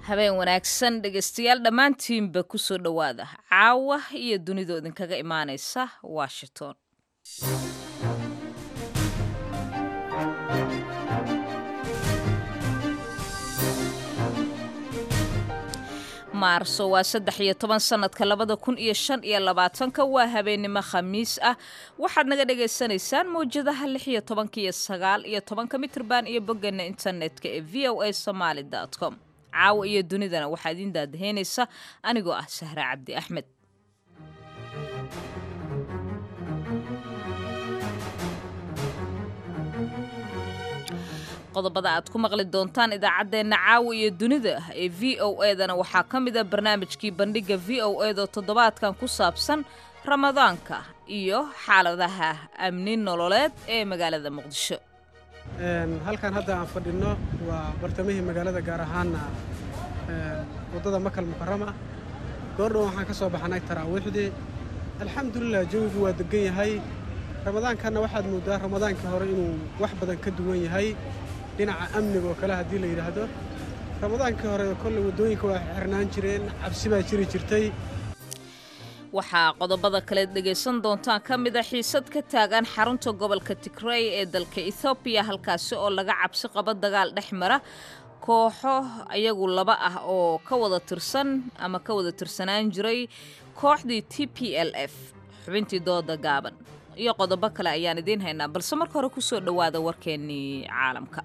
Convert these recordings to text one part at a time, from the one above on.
habeen wanaagsan dhegaystayaal dhammaantiinba ku soo dhowaada caawa iyo dunidoo idinkaga imaanaysa washington maarso waa saddex iyo toban sannadka labada kun iyo shan iyo labaatanka waa habeennimo khamiis ah waxaad naga dhagaysanaysaan mawjadaha lix iyo tobanka iyo sagaal iyo tobanka mitrban iyo boggeena internetka ee v o a somaali com caawa iyo dunidana waxaa idiin daadaheynaysa anigoo ah sahre cabdi axmed qodobada aad ku maqli doontaan idaacaddeenna caawa iyo dunida ee v o edana waxaa ka mid a barnaamijkii bandhigga v o edo toddobaadkan ku saabsan ramadaanka iyo xaaladaha amni nololeed ee magaalada muqdisho halkan hadda aan fadhinno waa bartamihii magaalada gaar ahaana waddada makal mukarama goordhow waxaan ka soo baxnay taraawiixdii alxamdulilah jawigu waa degan yahay ramadaankanna waxaad mooddaa ramadaankii hore inuu wax badan ka duwan yahay dhinaca amniga oo kale haddii la yidhaahdo ramadaankii hore kolley waddooyinka waa xirnaan jireen cabsi baa jiri jirtay waxaa qodobada kaleed dhegaysan doontaan ka mid a xiisad ka taagan xarunta gobolka tigrey ee dalka ethoobiya halkaasi oo laga cabsi qabo dagaal dhex mara kooxo ayagu laba ah oo ka wada tirsan ama ka wada tirsanaan jiray kooxdii t p l f xubintii dooda gaaban iyo qodobo kale ayaan idiin haynaa balse marka hore ku soo dhowaada warkeennii caalamka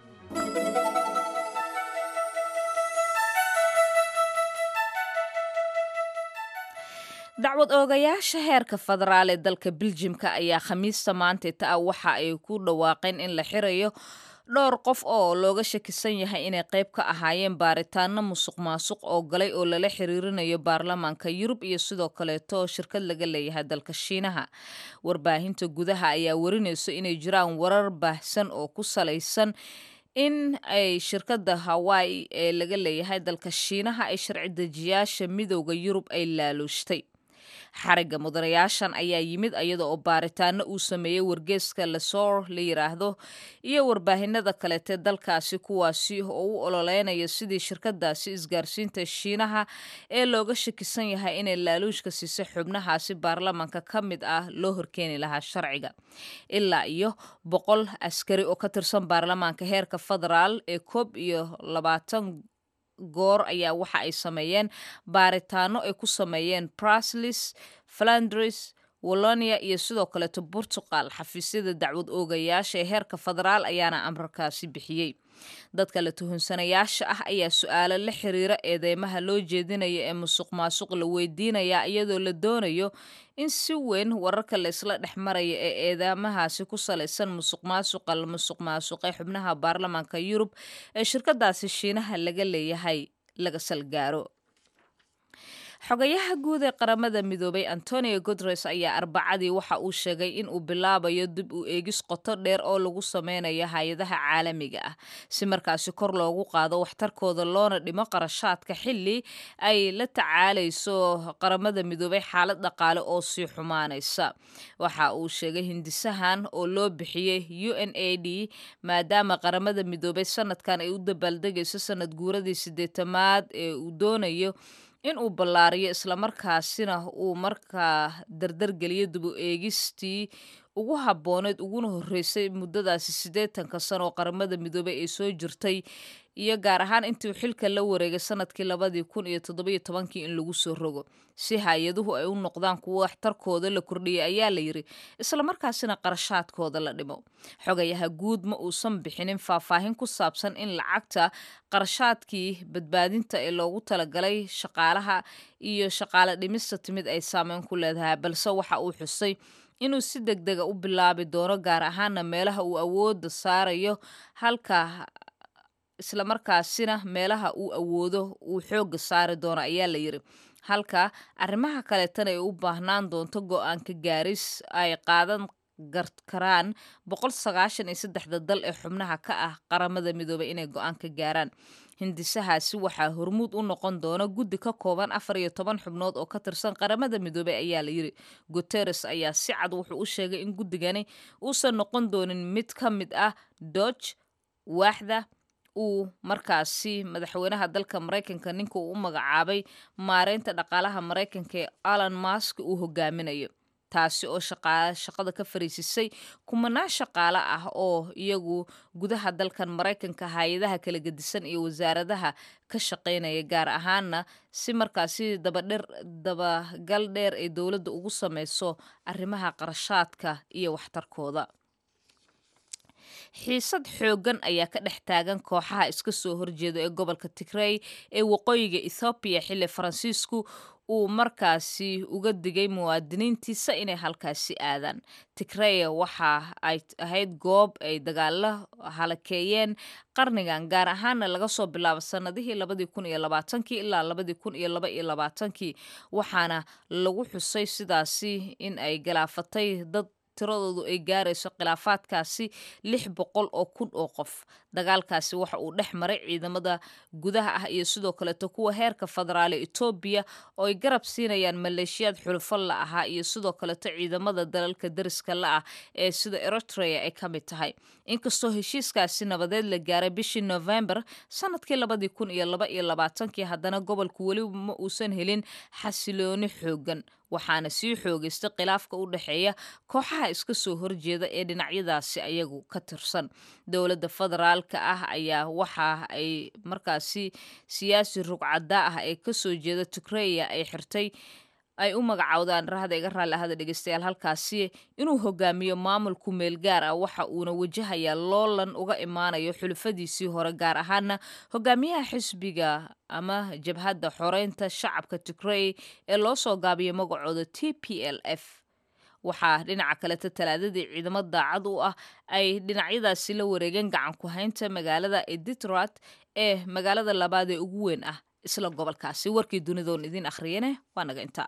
dacwad oogayaasha heerka federaal ee dalka biljimka ayaa khamiista maantayta ah waxa ay ku dhawaaqeen in la xirayo dhowr qof oo looga shakisan yahay inay qayb ka ahaayeen baaritaano musuq maasuq oo galay oo lala xiriirinayo baarlamaanka yurub iyo sidoo kaleeto shirkad laga leeyahay dalka shiinaha warbaahinta gudaha ayaa warinayso inay jiraan warar baahsan oo ku salaysan in ay shirkadda hawaii ee laga leeyahay dalka shiinaha ay sharci dejiyaasha midowda yurub ay laaluushtay xarigga mudanayaashan ayaa yimid iyada oo baaritaano uu sameeyey wargeeska lesor la yiraahdo iyo warbaahinada kaleete dalkaasi kuwaasi oo u ololeynaya sidii shirkadaasi isgaarsiinta shiinaha ee looga shakisan yahay inay laaluushka siisay xubnahaasi baarlamaanka ka mid ah loo horkeeni lahaa sharciga ilaa iyo boqol askari oo ka tirsan baarlamaanka heerka federaal ee koob iyo labaatan goor ayaa waxa ay sameeyeen baaritaano ay ku sameeyeen braslis flandris wallonia iyo sidoo kaleeto portugal xafiisyada dacwad oogayaasha ee heerka federaal ayaana amarkaasi bixiyey dadka la tuhunsanayaasha ah ayaa su-aalo la xiriira eedeymaha loo jeedinaya ee musuq maasuq la weydiinayaa iyadoo la doonayo in si weyn wararka la isla dhex maraya ee eedeymahaasi ku salaysan musuq maasuqa la musuq maasuqay xubnaha baarlamaanka yurub ee shirkadaasi shiinaha laga leeyahay laga salgaaro xogayaha guud ee qaramada midoobay antonio guteres ayaa arbacadii waxa uu sheegay in uu bilaabayo dib u eegis qoto dheer oo lagu sameynayo hay-adaha caalamiga ah si markaasi kor loogu qaado waxtarkooda loona dhimo qarashaadka xili ay la tacaalayso qaramada midoobay xaalad dhaqaale oo sii xumaanaysa waxa uu sheegay hindisahan oo loo bixiyey u n a d maadaama qaramada midoobay sanadkan ay u dabaaldegayso sanad guuradii sideetamaad ee uu doonayo in uu ballaariyo islamarkaasina uu markaa dardargeliyo dib u eegistii ugu habbooneed uguna horreysay muddadaasi siddeetanka sano oo qaramada midoobay ay soo jirtay iyo gaar ahaan intii xilka la wareegay sanadkii labadii kun iyo toddobiyo tobankii in lagu soo rogo si hay-aduhu ay u noqdaan kuwo waxtarkooda la kordhiyay ayaa la yidhi islamarkaasina qarashaadkooda la dhimo xogayaha guud ma uusan bixinin faahfaahin ku saabsan in lacagta qarashaadkii badbaadinta ee loogu talagalay shaqaalaha iyo shaqaale dhimista timid ay saameyn ku leedahay balse waxa uu xusay inuu si deg dega u bilaabi doono gaar ahaana meelaha uu awooda saarayo halka islamarkaasina meelaha uu awoodo uu xoogga saari doono ayaa la yidhi halka arrimaha kaleetana ay u baahnaan doonto go-aanka gaaris ay qaadan karaan boqol sagaashan iyo saddexda dal ee xubnaha ka ah qaramada midoobay inay go-aan ka gaaraan hindisahaasi waxaa hormuud u noqon doona guddi ka kooban afar iyo toban xubnood oo ka tirsan qaramada midoobey ayaa la yidhi guteres ayaa si cad wuxuu u sheegay in guddigani uusan noqon doonin mid ka mid ah dodge waaxda uu markaasi madaxweynaha dalka maraykanka ninka uu u magacaabay maareynta dhaqaalaha maraykanka ee alan mask uu hogaaminayo taasi oo shaqada ka fariisisay kumanaan shaqaale ah oo iyagu gudaha dalkan maraykanka hay-adaha kala gedisan iyo wasaaradaha ka shaqaynaya gaar ahaana si markaasi dabadher dabagal dheer ay dowladda ugu sameyso arrimaha qarashaadka iyo waxtarkooda xiisad xooggan ayaa ka dhex taagan kooxaha iska soo horjeeda ee gobolka tigrey ee waqooyiga ethoobiya xilli faransiisku uu markaasi uga digay muwaadiniintiisa inay halkaasi aadaan tigreya waxa ay ahayd goob ay dagaalo halakeeyeen qarnigan gaar ahaana laga soo bilaabo sanadihii labadii kun iyo labaatankii ilaa labadii kun iyo laba iyo labaatankii waxaana lagu xusay sidaasi in ay galaafatay dad tiradoodu ay gaarayso khilaafaadkaasi lix boqol oo kun oo qof dagaalkaasi waxa uu dhex maray ciidamada gudaha ah iyo sidoo kaleeto kuwa heerka federaale etoobiya oo ay garab siinayaan maleeshiyaad xulufo la ahaa iyo sidoo kaleeto ciidamada dalalka dariska la ah ee sida eritrea ay ka mid tahay inkastoo heshiiskaasi nabadeed la gaaray bishii november sanadkii labadii kun iyo laba iyo labaatankii haddana gobolku weli ma uusan helin xasilooni xoogan waxaana sii xoogaystay khilaafka u dhexeeya kooxaha iska soo horjeeda ee dhinacyadaasi ayagu ka tirsan dowladda federaalka ah ayaa waxa ay markaasi siyaasi rugcadaa ah ee kasoo jeeda tigreya ay xirtay ay u magacowdaan rahda iga raalli ahada dhegeystayaal halkaasi inuu hogaamiyo maamul ku meel gaar ah waxa uuna wajahayaa loolan uga imaanayo xulufadiisii hore gaar ahaana hogaamiyaha xisbiga ama jabhadda xoreynta shacabka tigrey ee loo soo gaabiyo magacooda t p l f waxaa dhinaca kaleta talaadadii ciidamo daacad u ah ay dhinacyadaasi la wareegeen gacan ku haynta magaalada editrat ee magaalada labaad ee ugu weyn ah isla gobolkaasi warkii dunidoon idiin akhriyane waa naga intaa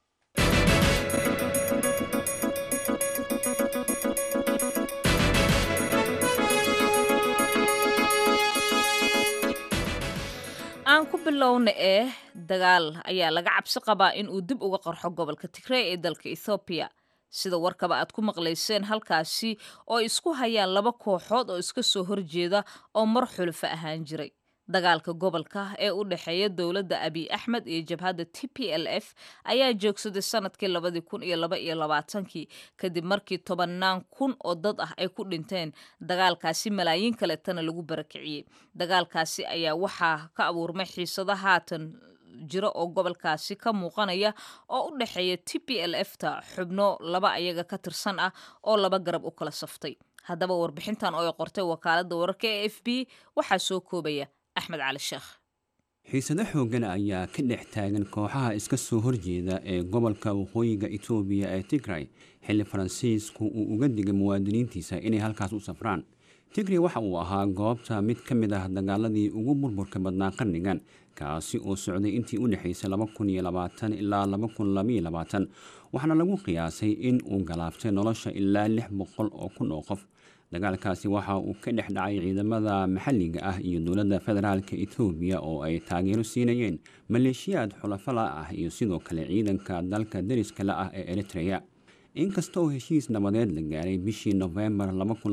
aan ku bilowna ee dagaal ayaa laga cabsi qabaa in uu dib uga qarxo gobolka tigrey ee dalka ethoobiya sida warkaba aad ku maqlayseen halkaasi oo isku hayaan laba kooxood oo iska soo horjeeda oo mar xulufo ahaan jiray dagaalka gobolka ee u dhexeeya dowladda abiy axmed iyo jabhadda t p l f ayaa joogsaday sanadkii labadii kun iyo laba iyo labaatankii kadib markii tobannaan kun oo dad ah ay ku dhinteen dagaalkaasi malaayiin kaletana lagu barakiciyey dagaalkaasi ayaa waxaa ka abuurmay xiisado haatan jiro oo gobolkaasi ka muuqanaya oo u dhexeeya t p l f ta xubno laba ayaga ka tirsan ah oo laba garab u kala saftay haddaba warbixintan oo ay qortay wakaaladda wararka ee f b waxaa soo koobaya axmed cali sheekh xiisado xooggan ayaa ka dhex taagan kooxaha iska soo horjeeda ee gobolka waqooyiga etoobiya ee tigray xilli faransiisku uu uga digay muwaadiniintiisa inay halkaas u safraan tigray waxa uu ahaa goobta mid ka mid ah dagaaladii ugu burburka badnaa qarnigan kaasi oo socday intii u dhexaysay ilaa waxaana lagu qiyaasay in uu galaaftay nolosha ilaa lix boqol oo kun oo qof dagaalkaasi waxa uu ka dhex dhacay ciidamada maxalliga ah iyo dowladda federaalka etoobiya oo ay taageero siinayeen maleeshiyaad xulafala ah iyo sidoo kale ciidanka dalka dariska la ah ee eritreya inkasta oo heshiis nabadeed la gaaray bishii nofembar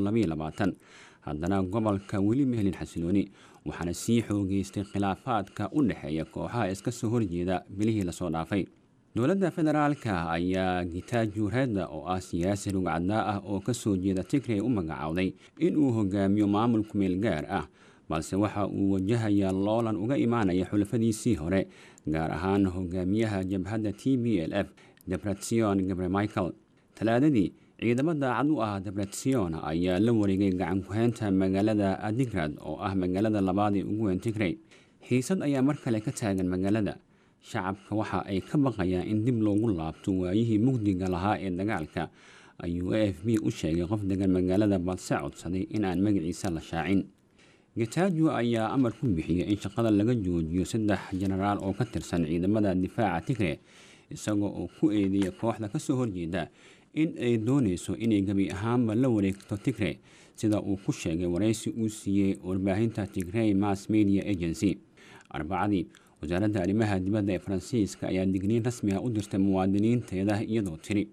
haddana gobolka weli ma helin xasilooni waxaana sii xoogeystay khilaafaadka u dhexeeya kooxaha iska soo horjeeda bilihii lasoo dhaafay dowladda federaalka ayaa gitaaju reda oo ah siyaasi rugcadaa ah oo kasoo jeeda tigrey u magacowday inuu hogaamiyo maamul kumeel gaar ah balse waxa uu wajahayaa loolan uga imaanaya xulafadiisii hore gaar ahaan hogaamiyaha jabhadda t b l f debretsion gabre michael talaadadii ciidamo daacad u ah debretsion ayaa la wareegay gacan ku-heynta magaalada adigrad oo ah magaalada labaad ee ugu weyn tigrey xiisad ayaa mar kale ka taagan magaalada shacabka waxa ay ka baqayaan in dib loogu laabto waayihii mugdiga lahaa ee dagaalka ayuu a f b u sheegay qof degan magaalada balse codsaday inaan magaciisa la shaacin gatajo ayaa amar ku bixiyay in shaqada laga joojiyo saddex jenaraal oo ka tirsan ciidamada difaaca tigre isagoo oo ku eedeeya kooxda kasoo horjeeda in ay doonayso inay gebi ahaanba la wareegto tigre sida uu ku sheegay waraysi uu siiyey warbaahinta tigrey mass media agency arbacadii wasaaradda arrimaha dibadda ee faransiiska ayaa digniin rasmi ah u dirtay muwaadiniinteeda iyadoo tiri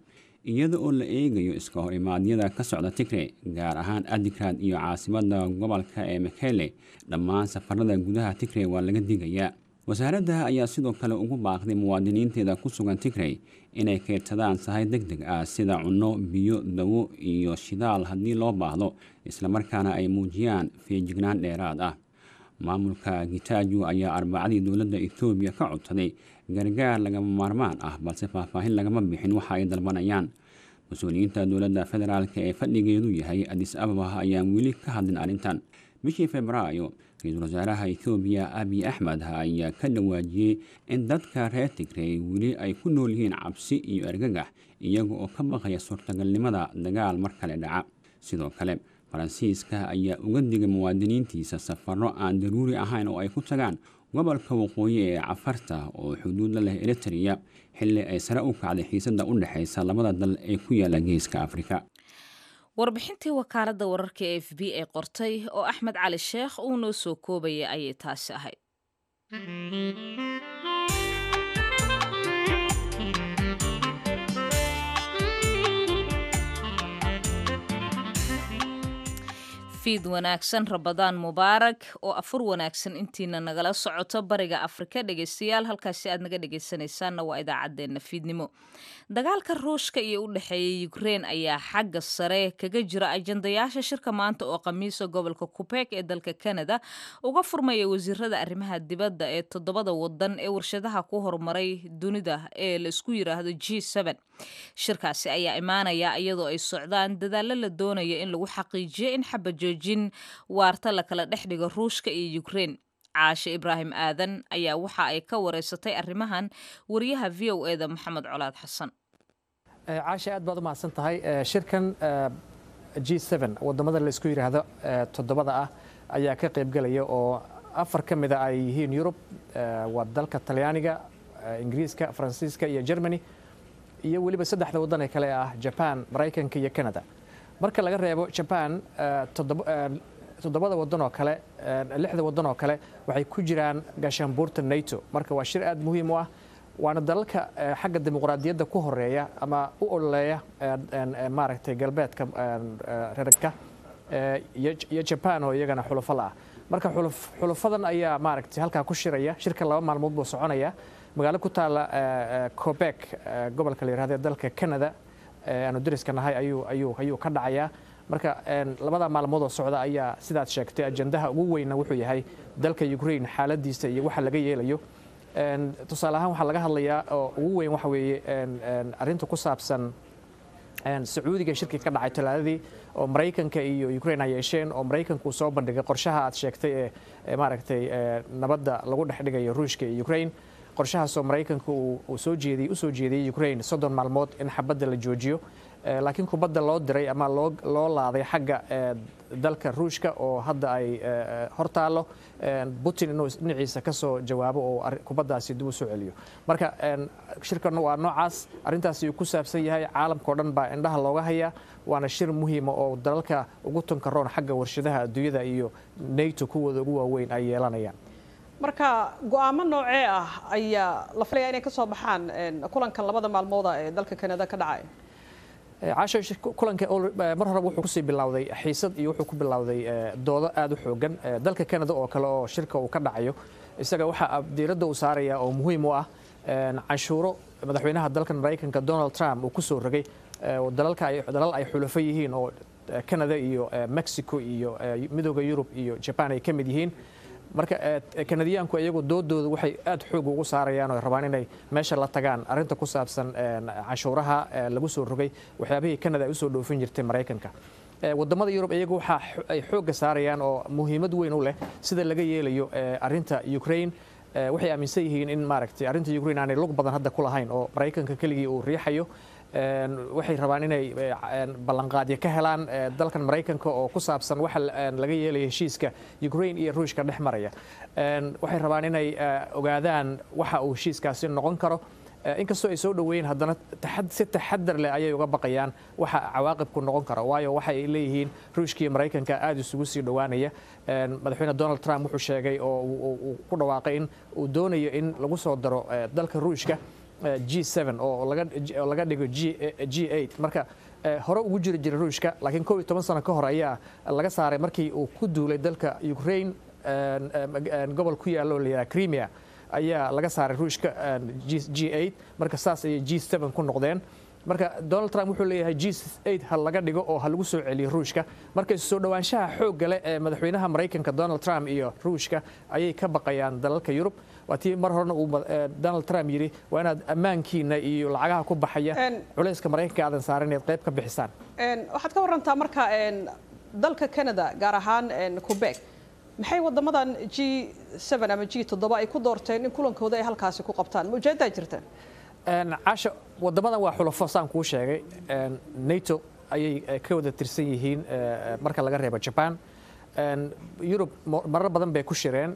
iyada oo la eegayo iska hor imaadyada ka socda tigre gaar ahaan adigrad iyo caasimada gobolka ee mekele dhammaan safarada gudaha tigre waa laga digayaa wasaaradda ayaa sidoo kale ugu baaqday muwaadiniinteeda ku sugan tigrey inay keydsadaan sahay deg deg ah sida cunno biyo dawo iyo shidaal haddii loo baahdo islamarkaana ay muujiyaan feejignaan dheeraad ah maamulka gitaaju ayaa arbacadii dowladda etoobiya ka codsaday gargaar lagama maarmaan ah balse faahfaahin lagama bixin waxa ay dalbanayaan mas-uuliyiinta dowladda federaalk ee fadhigeedu yahay adis ababa ayaan weli ka hadlin arrintan bishii februaayo ra-iisul wasaaraha ethoobiya abiy axmed ayaa ka dhawaajiyey in dadka reer tigrey weli ay ku nool yihiin cabsi iyo argagax iyaga oo ka baqaya suurtagalnimada dagaal mar kale dhaca sidoo kale faransiiska ayaa uga digay muwaadiniintiisa safaro aan daruuri ahayn oo ay ku tagaan gobolka waqooyi ee cafarta oo xuduud la leh eritrea xilli ay sare u kacday xiisada u dhexaysa labada dal ee ku yaala geeska afrika warbixintii wakaaladda wararka e f b ee qortay oo axmed cali sheekh uu noo soo koobayay ayay taasi ahayd fiid wanaagsan rabadaan mubaarak oo afur wanaagsan intiina nagala socoto bariga afrika dhegeystayaal halkaasi aad naga dhegeysanaysaanna waa idaacaddeenna fiidnimo dagaalka ruushka iyo u dhexeeya ukrein ayaa xagga sare kaga jira ajandayaasha shirka maanta oo khamiisa gobolka kubeg ee dalka canada uga furmaya wasiirada arrimaha dibadda ee toddobada wadan ee warshadaha ku horumaray dunida ee la isku yiraahdo g shirkaasi ayaa imaanaya iyadoo ay socdaan dadaallo la doonaya in lagu xaqiijiyo in xabajoojin waarta la kala dhex dhigo ruushka iyo ukrein caashe ibraahim aadan ayaa waxa ay ka wareysatay arrimahan wariyaha v o eda maxamed colaad xasan caashe aad baad u mahadsan tahay shirkan g wadamada laisku yidhaahdo toddobada ah ayaa ka qaybgelaya oo afar ka mida ay yihiin yurub waa dalka talyaaniga ingiriiska faransiiska iyo germany iyo weliba saddexda waddan ee kale ah jaban maraykanka iyo canada marka laga reebo jaban toddobada waddan oo kale lixda waddan oo kale waxay ku jiraan gaashaanbuurta nato marka waa shir aad muhiim u ah waana dalalka xagga dimuqraadiyadda ku horeeya ama u ololeeya maaragtay galbeedka reerka iyo jaban oo iyagana xulufo la ah marka xulufadan ayaa maaragtay halkaa ku shiraya shirka laba maalmood buu soconaya magaalo ku taala cobek gobolka la yirahdo ee dalka canada aanu dariska nahay ayuu ayuu ayuu ka dhacayaa marka labada maalmood oo socda ayaa sidaad sheegtay ajandaha ugu weynna wuxuu yahay dalka ukraine xaaladiisa iyo waxa laga yeelayo tusaale ahaan waxaa laga hadlayaa oo ugu weyn waxa weeye arrinta ku saabsan sacuudiga shirkii ka dhacay talaadadii oo maraykanka iyo ukraine ay yeesheen oo maraykanku uu soo bandhigay qorshaha aad sheegtay ee maaragtay nabadda lagu dhex dhigayo ruushka iyo ukraine qorshahaasoo maraykanka uu soo jeediyey u soo jeediyey ukraine soddon maalmood in xabadda la joojiyo laakiin kubadda loo diray ama loo loo laaday xagga dalka ruushka oo hadda ay hor taallo putin inuu dhinaciisa ka soo jawaabo oo kubaddaasi dib u soo celiyo marka shirkan waa noocaas arrintaasi uu ku saabsan yahay caalamkao dhan baa indhaha looga hayaa waana shir muhiima oo dalalka ugu tunkaroon xagga warshadaha adduunyada iyo nato kuwooda ugu waaweyn ay yeelanayaan marka go-aamo noocee ah ayaa la filaya inay ka soo baxaan kulankan labada maalmooda ee dalka canada ka dhacay caasho kulanka mar horeba wuxuu kusii bilowday xiisad iyo wuxuu ku bilowday doodo aada u xoogan dalka canada oo kale oo shirka uu ka dhacayo isaga waxaa diiradda uu saaraya oo muhiim u ah canshuuro madaxweynaha dalkan maraykanka donald trump uu ku soo rogay dalal ay xulafo yihiin oo canada iyo mexico iyo midooda yurub iyo jaban ay ka mid yihiin marka kanadiyaanku iyagu doodooda waxay aad xoog ugu saarayaan oo rabaan inay meesha la tagaan arrinta ku saabsan canshuuraha lagu soo rogay waxyaabihii canada ay usoo dhoofin jirtay maraykanka wadamada yurub iyagu waxa ay xoogga saarayaan oo muhiimad weyn u leh sida laga yeelayo arrinta ukraine waxay aaminsan yihiin in maaragtay arrinta ukraine aanay lug badan hadda ku lahayn oo maraykanka keligii uu riixayo waxay rabaan inay ballanqaadyo ka helaan dalkan maraykanka oo ku saabsan waxa laga yeelaya heshiiska ukraine iyo ruushka dhex maraya waxay rabaan inay ogaadaan waxa uu heshiiskaasi noqon karo inkastoo ay soo dhoweeyeen haddana si taxadar leh ayay uga baqayaan waxa cawaaqibku noqon kara waayo waxa ay leeyihiin ruushka iyo maraykanka aada isugu sii dhowaanaya madaxweyne donald trump wuxuu sheegay oo uu ku dhawaaqay in uu doonayo in lagu soo daro dalka ruushka g seven oo laga oo laga dhigo g g eight marka hore ugu jiri jiray ruushka laakiin kow iyo toban sano ka hor ayaa laga saaray markii uu ku duulay dalka ukraine gobol ku yaalla oo la yidhaha crimea ayaa laga saaray ruushka g eight marka saas ayay g seven ku noqdeen marka donald trump wuxuu leeyahay g eight ha laga dhigo oo ha lagu soo celiyo ruushka marka isu soo dhowaanshaha xoogga leh ee madaxweynaha maraykanka donald trump iyo ruushka ayay ka baqayaan dalalka yurub waa tii mar horena uu donald trump yidhi waa inaad ammaankiina iyo lacagaha ku baxaya culayska maraykanka aadan saaran inaad qayb ka bixisaan waxaad ka warantaa marka dalka canada gaar ahaan quebec maxay wadamadan g seven ama g toddoba ay ku doorteen in kulankooda ay halkaasi ku qabtaan ma ujeedaa jirta caasha wadamadan waa xulafo saan kuu sheegay nato ayay ka wada tirsan yihiin marka laga reebo jaban yurub marar badan bay ku shireen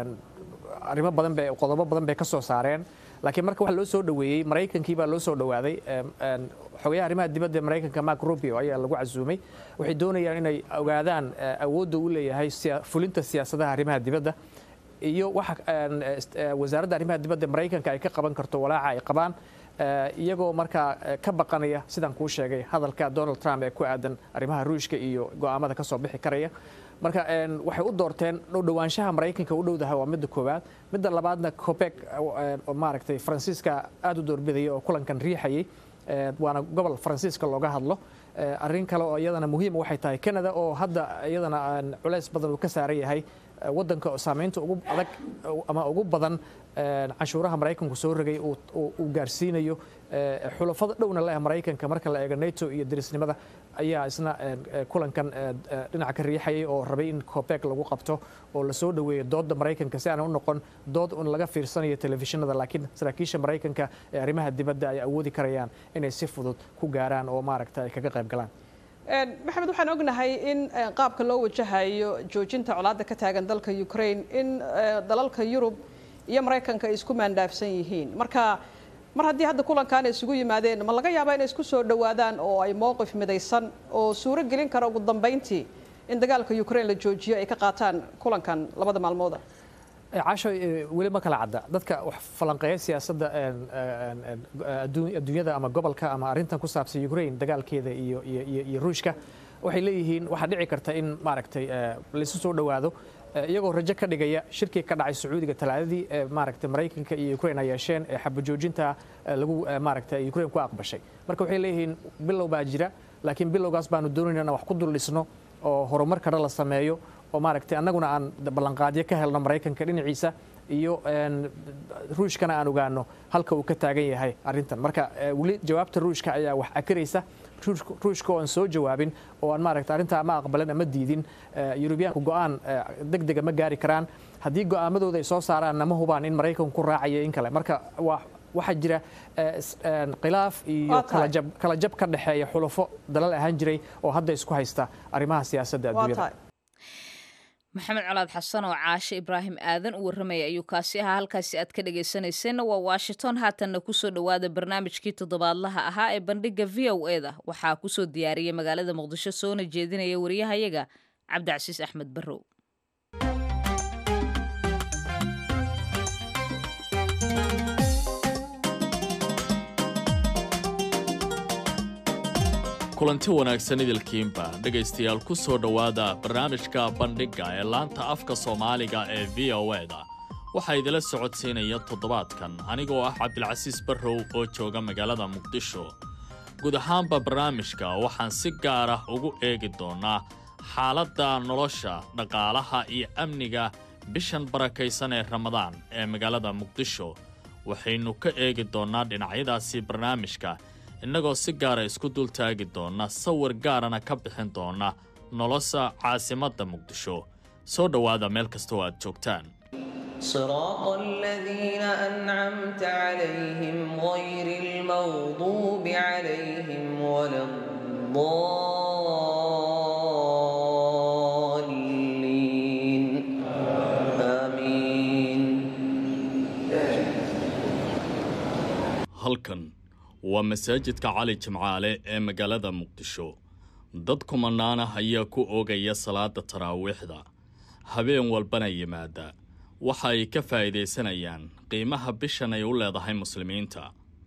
arrimo badan bay qodobo badan bay ka soo saareen laakiin marka waxa loo soo dhoweeyey maraykankii baa loo soo dhowaaday xogayaha arrimaha dibadda ee maraykanka mark rubio ayaa lagu casuumay waxay doonayaan inay ogaadaan awoodda uu leeyahay fulinta siyaasadaha arrimaha dibadda iyo waxa wasaaradda arrimaha dibadda maraykanka ay ka qaban karto walaaca ay qabaan iyagoo markaa ka baqanaya sidaan kuu sheegay hadalka donald trump ee ku aadan arrimaha ruushka iyo go'aamada ka soo bixi karaya marka waxay u doorteen dhowdhowaanshaha maraykanka u dhowdahay waa midda koowaad midda labaadna cobek oo maaragtay faransiiska aad u doorbidaya oo kulankan riixayay waana gobol faransiiska looga hadlo arrin kale oo iyadana muhiim waxay tahay canada oo hadda iyadana culays badan uu ka saaran yahay waddanka saamaynta ugu adag ama ugu badan canshuuraha maraykanku soo rogay uu gaarsiinayo xulafada dhowna leh maraykanka marka la eego nato iyo derisnimada ayaa isna kulankan dhinaca ka riixayay oo rabay in cobek lagu qabto oo lasoo dhoweeyo doodda maraykanka si aanan u noqon dood un laga fiirsanayo telefishinada laakiin saraakiisha maraykanka ee arrimaha dibadda ay awoodi karayaan inay si fudud ku gaaraan oo maaragta ay kaga qayb galaan maxamed waxaan ognahay in qaabka loo wajahayo joojinta colaadda ka taagan dalka ukraine in dalalka yurub iyo maraykanka ay isku maandhaafsan yihiin marka mar haddii hadda kulankan ay isugu yimaadeen ma laga yaabaa inay isku soo dhowaadaan oo ay mowqif midaysan oo suuro gelin kara ugu dambayntii in dagaalka ukraine la joojiyo ay ka qaataan kulankan labada maalmooda caasho weli ma kala cadda dadka wax falanqeeya siyaasadda adduunyada ama gobolka ama arrintan ku saabsan ukraine dagaalkeeda iyo iyo ruushka waxay leeyihiin waxaa dhici karta in maaragtay laisu soo dhowaado iyagoo rajo ka dhigaya shirkii ka dhacay sacuudiga talaadadii ee maaragtay maraykanka iyo ukraine ay yeesheen ee xabajoojinta lagu maaragtay ukraine ku aqbashay marka waxay leeyihiin bilow baa jira laakiin bilowgaas baanu doonayna inaan wax ku dul dhisno oo horumar kale la sameeyo oo maaragtay annaguna aan ballanqaadyo ka helno maraykanka dhinaciisa iyo ruushkana aan ogaano halka uu ka taagan yahay arrintan marka weli jawaabta ruushka ayaa wax akiraysa ruushka oo aan soo jawaabin oo aan maaragta arrintaa ama aqbalin ama diidin yurubiyaanku go'aan deg dega ma gaari karaan haddii go'aamadooda ay soo saaraan nama hubaan in maraykanku ku raacayo in kale marka waa waxaa jira khilaaf iyo kala jab ka dhexeeya xulafo dalal ahaan jiray oo hadda isku haysta arrimaha siyaasadda adduunyada maxamed colaad xasan oo caashe ibraahim aadan u warramaya ayuu kaasi ahaa halkaasi aad ka dhagaysanayseena waa washington haatanna kusoo dhowaada barnaamijkii toddobaadlaha ahaa ee bandhiga v o e da waxaa kusoo diyaariyay magaalada muqdisho soona jeedinaya wariyahayaga cabdicasiis axmed barrow kulanti wanaagsan idilkiinba dhegaystayaal ku soo dhowaada barnaamijka bandhigga ee laanta afka soomaaliga ee v o e da waxaa idila socodsiinaya toddobaadkan anigoo ah cabdilcasiis barrow oo jooga magaalada muqdisho guud ahaanba barnaamijka waxaan si gaar ah ugu eegi doonnaa xaaladda nolosha dhaqaalaha iyo amniga bishan barakaysan ee ramadaan ee magaalada muqdisho waxaynu ka eegi doonnaa dhinacyadaasi barnaamijka innagoo si gaara isku dul taagi doonna sawir gaarana ka bixin doonna nolosha caasimadda muqdisho soo dhowaada meel kastoo aad joogtaan صراط الذين أنعمت عليهم غير المغضوب عليهم ولا الضالين آمين halkan waa masaajidka cali jimcaale ee magaalada muqdisho dad kumanaana ayaa ku oogaya salaada taraawiixda habeen walbana yimaada waxa ay ka faa'iidaysanayaan qiimaha bishan ay u leedahay muslimiinta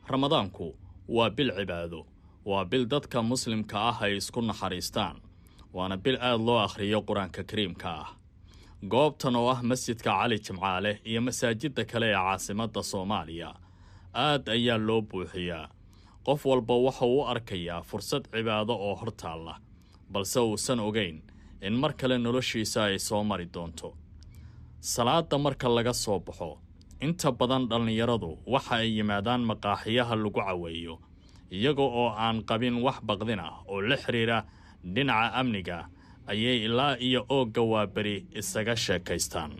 ramadaanku waa bil cibaado waa bil dadka muslimka ah ay isku naxariistaan waana bil aad loo akhriyo qur-aanka kariimka ah goobtan oo ah masjidka cali jimcaale iyo masaajidda kale ee caasimadda soomaaliya aad ayaa loo buuxiyaa qof walba waxa uu u arkayaa fursad cibaado oo hor taalla balse uusan ogayn in mar kale noloshiisa ay soo mari doonto salaadda marka laga soo baxo inta badan dhallinyaradu waxa ay yimaadaan maqaaxiyaha lagu caweeyo iyaga oo aan qabin wax baqdin ah oo la xidhiira dhinaca amniga ayay ilaa iyo oogga waaberi isaga sheekaystaan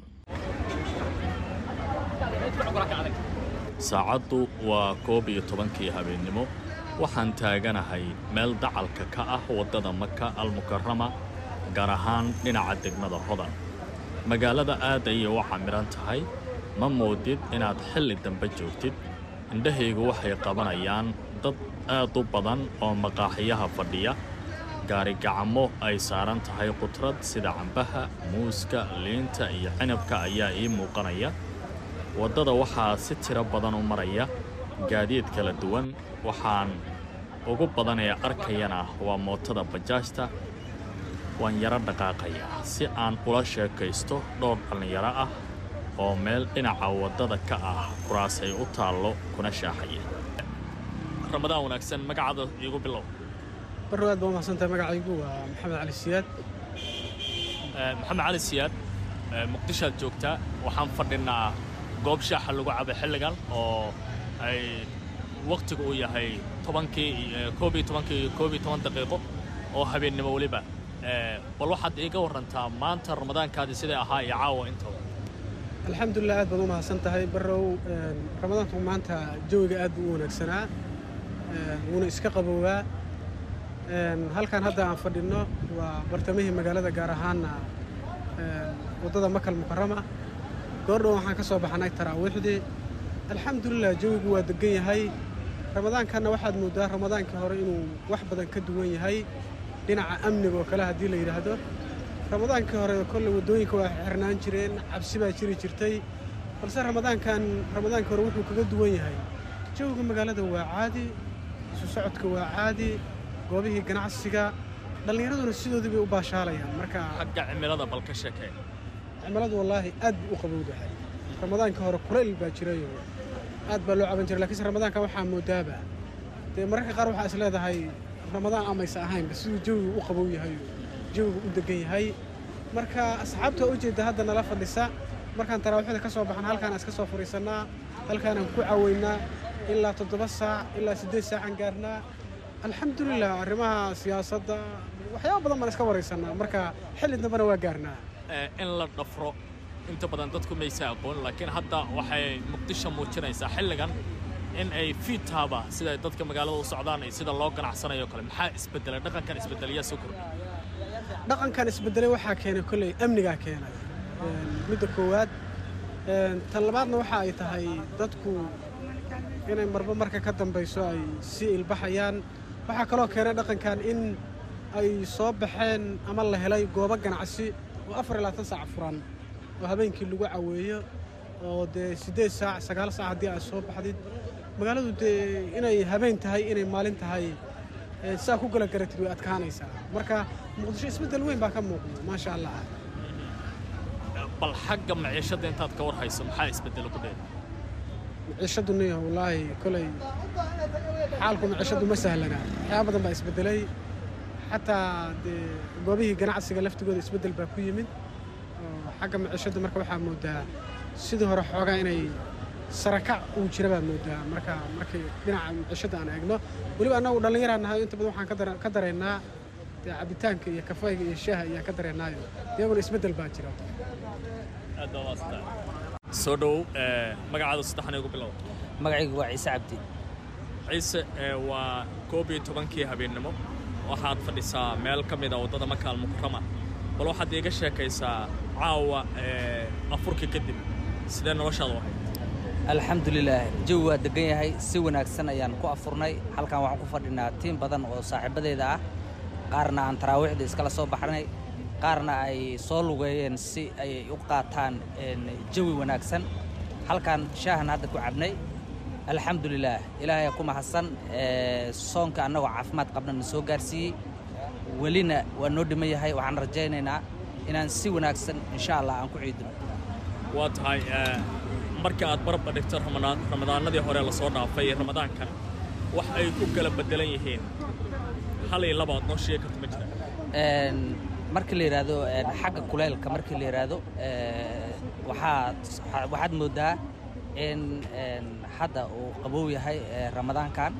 saacaddu waa koob iyo tobankii habeennimo waxaan taaganahay meel dacalka ka ah waddada maka almukarama gaar ahaan dhinaca degmada hodan magaalada aad ayay u camiran tahay ma moodid inaad xilli dambe joogtid indhahaygu waxay qabanayaan dad aad u badan oo maqaaxiyaha fadhiya gaarigacamo ay saaran tahay qudrad sida cambaha muuska liinta iyo cinabka ayaa ii muuqanaya waddada waxaa si tiro badan u maraya gaadiid kala duwan waxaan ugu badan ee arkayana waa mootada bajaajta waan yaro dhaqaaqayaa si aan ula sheekaysto dhowr dhallinyaro ah oo meel dhinaca waddada ka ah kuraas ay u taallo kuna shaaxaya ramadaan wanaagsan magacaada iigu bilow barrow aad baa umahadsantahay magacaygu waa maxamed cali siyaad maxamed cali siyaad muqdishoad joogtaa waxaan fadhinaa goob shaaxa lagu cabo xilligan oo ay wakhtigu uu yahay tobankii koob iyo tobankii koob iyo toban daqiiqo oo habeennimo weliba bal waxaad iiga warantaa maanta ramadaankaadii siday ahaa iyo caawa intaba alxamdulilah aad baad u mahadsan tahay barrow ramadaanku maanta jawiga aad buu u wanaagsanaa wuuna iska qaboobaa halkan hadda aan fadhinno waa bartamihii magaalada gaar ahaana waddada makal mukarama goordhow waxaan ka soo baxnay taraawiixdii alxamdulilah jawigu waa degan yahay ramadaankanna waxaad mooddaa ramadaankii hore inuu wax badan ka duwan yahay dhinaca amniga oo kale haddii la yidhaahdo ramadaankii hore kolley waddooyinka waa xirnaan jireen cabsi baa jiri jirtay balse ramadaankan ramadaankii hore wuxuu kaga duwan yahay jawiga magaalada waa caadi isu socodka waa caadi goobihii ganacsiga dhallinyaraduna sidoodii bay u baashaalayaan marka xagga cimilada bal ka sheekee cimiladu wallaahi aad buu u qabowdahay ramadaankii hore kulayl baa jirayoo aad baa loo caban jiray lakiinse ramadaanka waxaa moodaaba dee mararka qaar waxaa is leedahay ramadaan amaysa ahaynba siduu jawigu u qabow yahay jawigu u degan yahay marka asxaabta waa ujeedda hadda nala fadhisa markaan taraawiixda ka soo baxna halkaan iska soo fadhiisannaa halkaanaan ku caweynaa ilaa toddoba saac ilaa siddeed saacaan gaarnaa alxamdulilah arrimaha siyaasadda waxyaaba badan baan iska waraysannaa marka xilli dambena waa gaarnaa in la dhafro inta badan dadku maysa aqoon laakiin hadda waxay muqdisho muujinaysaa xilligan in ay fiidtaaba sida dadka magaalada u socdaan iyo sida loo ganacsanayo kale maxaa isbedelay dhaqankan isbedelayaa soo kordhay dhaqankan isbedelay waxaa keenay kolley amnigaa keenay midda koowaad tan labaadna waxa ay tahay dadku inay marba marka ka dambayso ay sii ilbaxayaan waxaa kaloo keenay dhaqankan in ay soo baxeen ama la helay goobo ganacsi oo afar iyo labaatan saac furan oo habeenkii lagu caweeyo oo dee siddeed saac sagaal saac haddii aad soo baxdid magaaladu dee inay habeen tahay inay maalin tahay saa ku gala garatid way adkaanaysaa marka muqdisho isbeddel weyn baa ka muuqda maasha allah bal xagga maciishadda intaad ka war hayso maxaa isbedelo ku dheer maciishaddu niyo wallaahi kolay xaalku maciishaddu ma sahlana waxyaaba badan baa isbeddelay xataa dee goobihii ganacsiga laftigooda isbeddel baa ku yimid oo xagga maciishadda marka waxaa moodaa sidii hore xoogaa inay sarakac uu jira baad moodaa marka markay dhinaca maciishadda aan eegno weliba annagu dhallinyaraan nahay inta badan waxaan ka dareennaa dee cabitaanka iyo kafayga iyo shaaha ayaan ka dareennaayo iyaguna isbeddel baa jira soo dhowow magacaada saddexan igu bilow magacaygu waa ciise cabdi ciise waa koob iyo tobankii habeennimo waxaad fadhisaa meel ka mid a waddada maka almukarama bal waxaad iiga sheekaysaa caawa afurkii kadib sidee noloshaadu ahayd alxamdulilaah jawi waa degan yahay si wanaagsan ayaan ku afurnay halkan waxaan ku fadhinaa tiim badan oo saaxiibadeeda ah qaarna aan taraawiixda iskala soo baxnay qaarna ay soo lugeeyeen si ay u qaataan jawi wanaagsan halkan shaahan hadda ku cabnay alxamdulilaah ilaahay ku mahadsan soonka annagoo caafimaad qabna na soo gaarsiiyey welina waa noo dhiman yahay waxaan rajaynaynaa inaan si wanaagsan insha allah aan ku ciidino waa tahay marka aad barabba dhigto ramadaanadii hore lasoo dhaafay iyo ramadaankan wax ay ku kala bedelan yihiin hal iyo laba aad noo sheegi karto ma jira marka la yidhaahdo xagga kuleylka marka la yidhaahdo waxaad waxaad mooddaa in hadda uu qabow yahay ramadaankan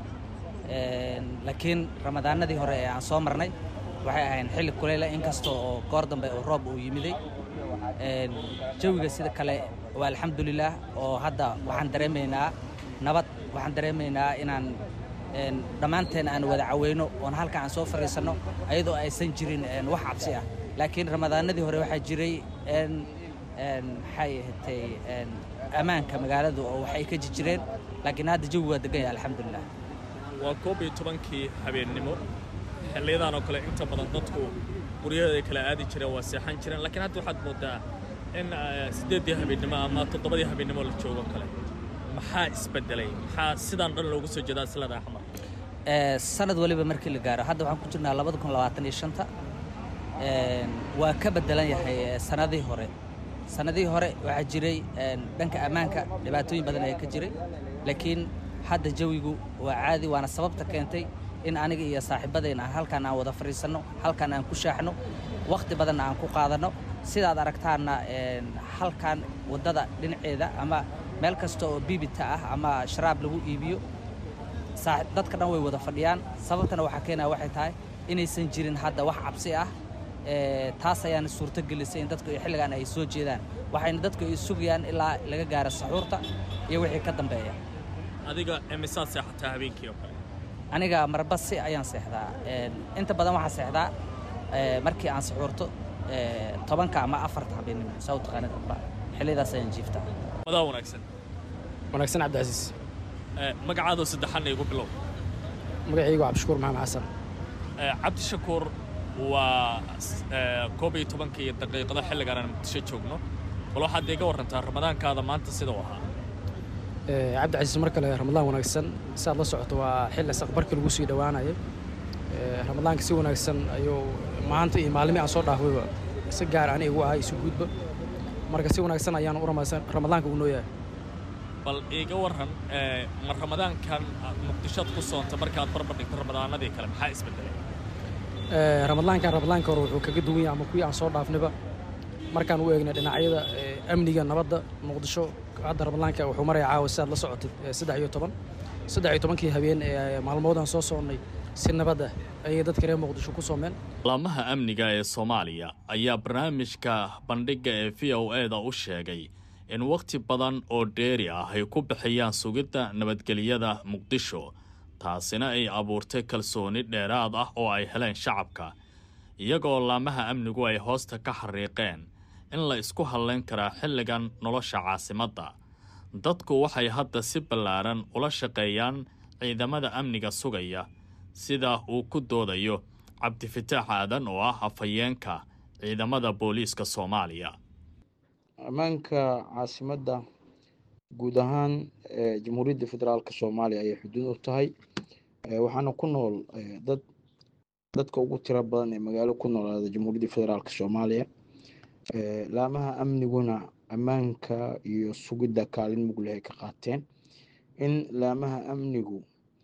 laakiin ramadaanadii hore ee aan soo marnay waxay ahayn xilli kuleyla inkasta oo goor dambe oo roob uu yimiday jawiga sida kale waa alxamdulilaah oo hadda waxaan dareemaynaa nabad waxaan dareemaynaa inaan dhammaanteen aan wada caweyno oon halka aan soo fadhiisanno ayadoo aysan jirin wax cabsi ah laakiin ramadaanadii hore waxaa jiray maxay ahatay ammaanka magaaladu oo waxay ka jirjireen laakiin hadda jawi waa degan yahay alxamdulilah waa koob iyo tobankii habeennimo xilliyadan oo kale inta badan dadku guryaheeda kala aadi jireen waa seexan jireen laakiin hadda waxaad moodaa in siddeeddii habeennimo ama toddobadii habeennimo la joogo kale maxaa isbedelay maxaa sidaan dhan loogu soo jeedaa silada axmar sanad waliba markii la gaaro hadda waxaan ku jirnaa labada kun labaatan iyo shanta waa ka bedelan yahay sanadii hore sanadihii hore waxaa jiray dhanka ammaanka dhibaatooyin badan ayaa ka jiray laakiin hadda jawigu waa caadi waana sababta keentay in aniga iyo saaxiibadeen aan halkaan aan wada fadhiisanno halkaan aan ku shaaxno wakhti badanna aan ku qaadanno sidaad aragtaanna halkaan waddada dhinaceeda ama meel kasta oo biibita ah ama sharaab lagu iibiyo dadka dhan way wada fadhiyaan sababtana waxaa keenaya waxay tahay inaysan jirin hadda wax cabsi ah taas ayaana suurto gelisay in dadku xilligan ay soo jeedaan waxayna dadku ay sugayaan ilaa laga gaaro saxuurta iyo wixii ka dambeeya adiga imisaad seexataa habeenkii oo kale aniga marbasi ayaan seexdaa inta badan waxaan seexdaa markii aan saxuurto tobanka ama afarta habeennimo saa u taqaanid amba xilliyadaas ayaan jiiftaa madaa wanaagsan wanaagsan cabdicasiis magacaadoo saddexanna igu bilow magacaygu cabdishakuur maxamed xasan cabdishakuur waa koob iyo tobanka iyo daqiiqado xilligaan aan muqdisho joogno bal waxaad iga warrantaa ramadaankaada maanta sida u ahaa cabdicasiis mar kale ramadaan wanaagsan si aad la socoto waa xilli saqbarkii lagu sii dhowaanayay ramadaanka si wanaagsan ayuu maanta iyo maalmii aan soo dhaafayba si gaar ani igu ahay isu guudba marka si wanaagsan ayaan u ramadaanka u noo yahay bal iiga warran ma ramadaankan muqdishoad ku soonta markaad barbar dhigto ramadaanadii kale maxaa isbedelay ramadaankan ramadaanka hore wuxuu kaga duwan yahay ama kuwii aan soo dhaafnayba markaan u eegnay dhinacyada amniga nabadda muqdisho hadda ramadaanka wuxuu maraya caawa sidaad la socotay saddex iyo toban saddex iyo tobankii habeen ee maalmoodaan soo soonnay si nabad ah ayay dadka reer muqdisho ku soomeen laamaha amniga ee soomaaliya ayaa barnaamijka bandhigga ee v o e da u sheegay in wakhti badan oo dheeri ah ay ku bixiyaan sugidda nabadgelyada muqdisho taasina ay abuurtay kalsooni dheeraad ah oo ay heleen shacabka iyagoo laamaha amnigu ay hoosta ka xariiqeen in la isku hadlayn karaa xilligan nolosha caasimadda dadku waxay hadda si ballaaran ula shaqeeyaan ciidamada amniga sugaya sida uu ku doodayo cabdifitaax aadan oo ah afhayeenka ciidamada booliiska soomaaliya ammaanka caasimadda guud ahaan jamhuuriyadda federaalk soomaaliya ayay xuduud u tahay waxaana ku nool dad dadka ugu tiro badan ee magaalo ku noolaada jamhuuriyadda federaalk soomaaliya laamaha amniguna ammaanka iyo sugidda kaalin mugleh ay ka qaateen in laamaha amnigu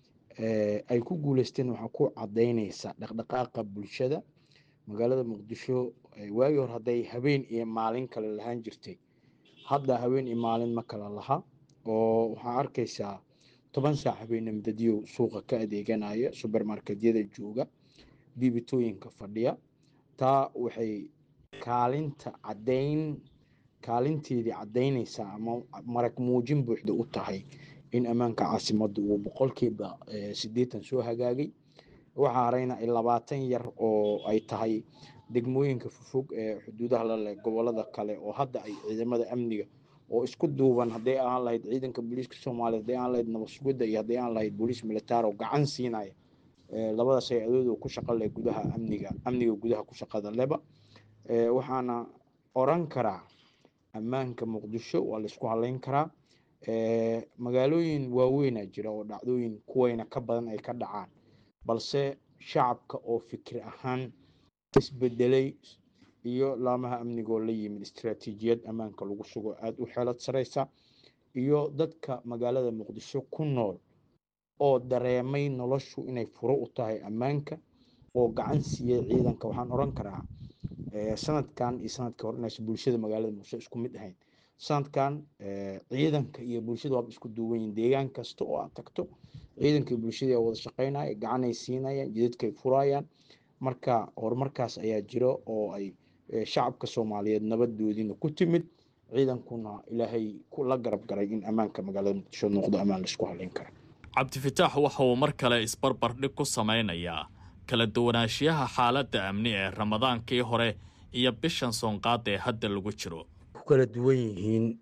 ay ku guuleysteen waxaa ku cadaynaysa dhaqdhaqaaqa bulshada magaalada muqdisho waagii hore hadday habeen iyo maalin kale lahaan jirtay hadda habeen iyo maalin ma kala laha oo waxaa arkaysaa toban saac habeenimo dadyow suuqa ka adeeganaya subermarketyada jooga biibitooyinka fadhiya taa waxay kaalinta cadayn kaalinteedii cadaynaysaa ama marag muujin buuxda u tahay in ammaanka caasimadda uu boqolkiiba siddeetan soo hagaagay waxaa harayna labaatan yar oo ay tahay degmooyinka fofog ee xuduudaha la leh gobolada kale oo hadda ay ciidamada amniga oo isku duuban hadday aan lahayd ciidanka booliiska soomaaliya hadday aan lahayd nabad sugidda iyo hadday aan lahayd booliis militaar oo gacan siinaya labadaas ay adooda ku shaqa leh gudaha amniga amniga gudaha ku shaqada leba waxaana oran karaa ammaanka muqdisho waa laisku halayn karaa magaalooyin waaweynaa jira oo dhacdooyin kuwayna ka badan ay ka dhacaan balse shacabka oo fikir ahaan isbedelay iyo laamaha amnigoo la yimid istaraatiijiyad ammaanka lagu sugo aada u xeelad sareysa iyo dadka magaalada muqdisho ku nool oo dareemay noloshu inay furo u tahay ammaanka oo gacan siiyey ciidanka waxaan oran karaa sanadkan iyo sanadkii hore inaysan bulshada magaalada muqdisho isku mid ahayn sanadkan ciidanka iyo bulshada waaba isku duuban yihin deegaan kasta oo aad tagto ciidanka iyo bulshadii wada shaqeynaya gacanay siinayaan jidadkay furayaan marka horumarkaas ayaa jira oo ay shacabka soomaaliyeed nabadoodiina ku timid ciidankuna ilaahay la garab garay in ammaanka magaalada muqdisho noqdo ammaan laisku haleyn kara cabdifitaax waxa uu mar kale isbarbardhig ku samaynayaa kala duwanaanshiyaha xaaladda amni ee ramadaankii hore iyo bishan soonqaada ee hadda lagu jiro ku kala duwan yihiin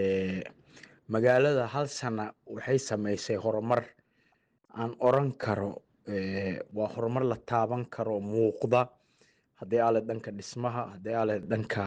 magaalada hal sana waxay samaysay horumar aan oran karo waa horumar la taaban karo muuqda haddii aale dhanka dhismaha haddii aale dhanka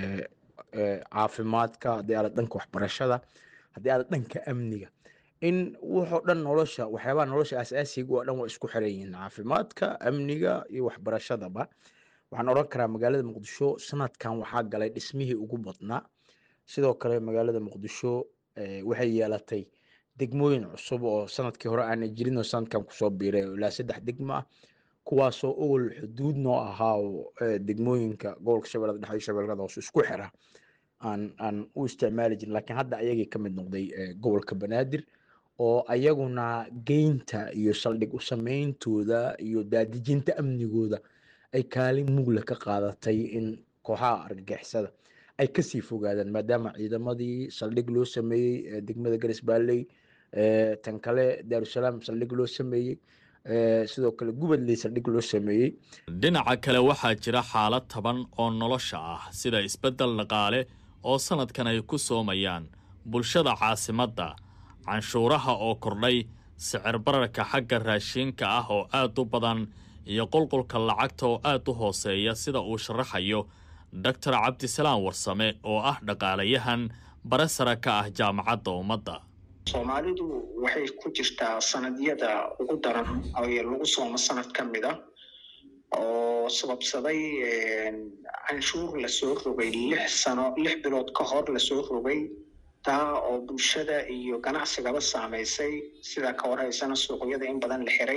caafimaadka haddii aale dhanka waxbarashada haddii aale dhanka amniga in wuxoo dhan nolosha waxyaabaha nolosha asaasiga oo dhan waa isku xiran yihiin caafimaadka amniga iyo waxbarashadaba waxaan oran karaa magaalada muqdisho sanadkan waxaa galay dhismihii ugu badnaa sidoo kale magaalada muqdisho waxay yeelatay degmooyin cusub oo sanadkii hore aana jirin oo sanadkan kusoo biiray ilaa saddex degmo ah kuwaasoo ogol xuduud noo ahaa oo degmooyinka gobolka shabeellada dhexe iyo shabeellada hoose isku xira aan aan u isticmaali jirin laakiin hadda ayagii ka mid noqday gobolka banaadir oo ayaguna geynta iyo saldhig u sameyntooda iyo daadijinta amnigooda ay kaalin mugla ka qaadatay in kooxaha argagixisada ay kasii fogaadaan maadaama ciidamadii saldhig loo sameeyey degmada garis baalley tan kale daarusalaam saldhig loo sameeyey sidoo kale gubadley saldhig loo sameeyey dhinaca kale waxaa jira xaalad taban oo nolosha ah sida isbeddel dhaqaale oo sanadkan ay ku soomayaan bulshada caasimadda canshuuraha oo kordhay sicir bararka xagga raashiinka ah oo aad u badan iyo qulqulka lacagta oo aad u hooseeya sida uu sharaxayo doctor cabdisalaam warsame oo ah dhaqaalayahan bare sare ka ah jaamacadda ummadda soomaalidu waxay ku jirtaa sanadyada ugu daran ee lagu soomo sanad ka mid a oo sababsaday canshuur lasoo rogay lix sano lix bilood ka hor lasoo rogay taa oo bulshada iyo ganacsigaba saamaysay sidaa ka warhaysana suuqyada in badan la xiray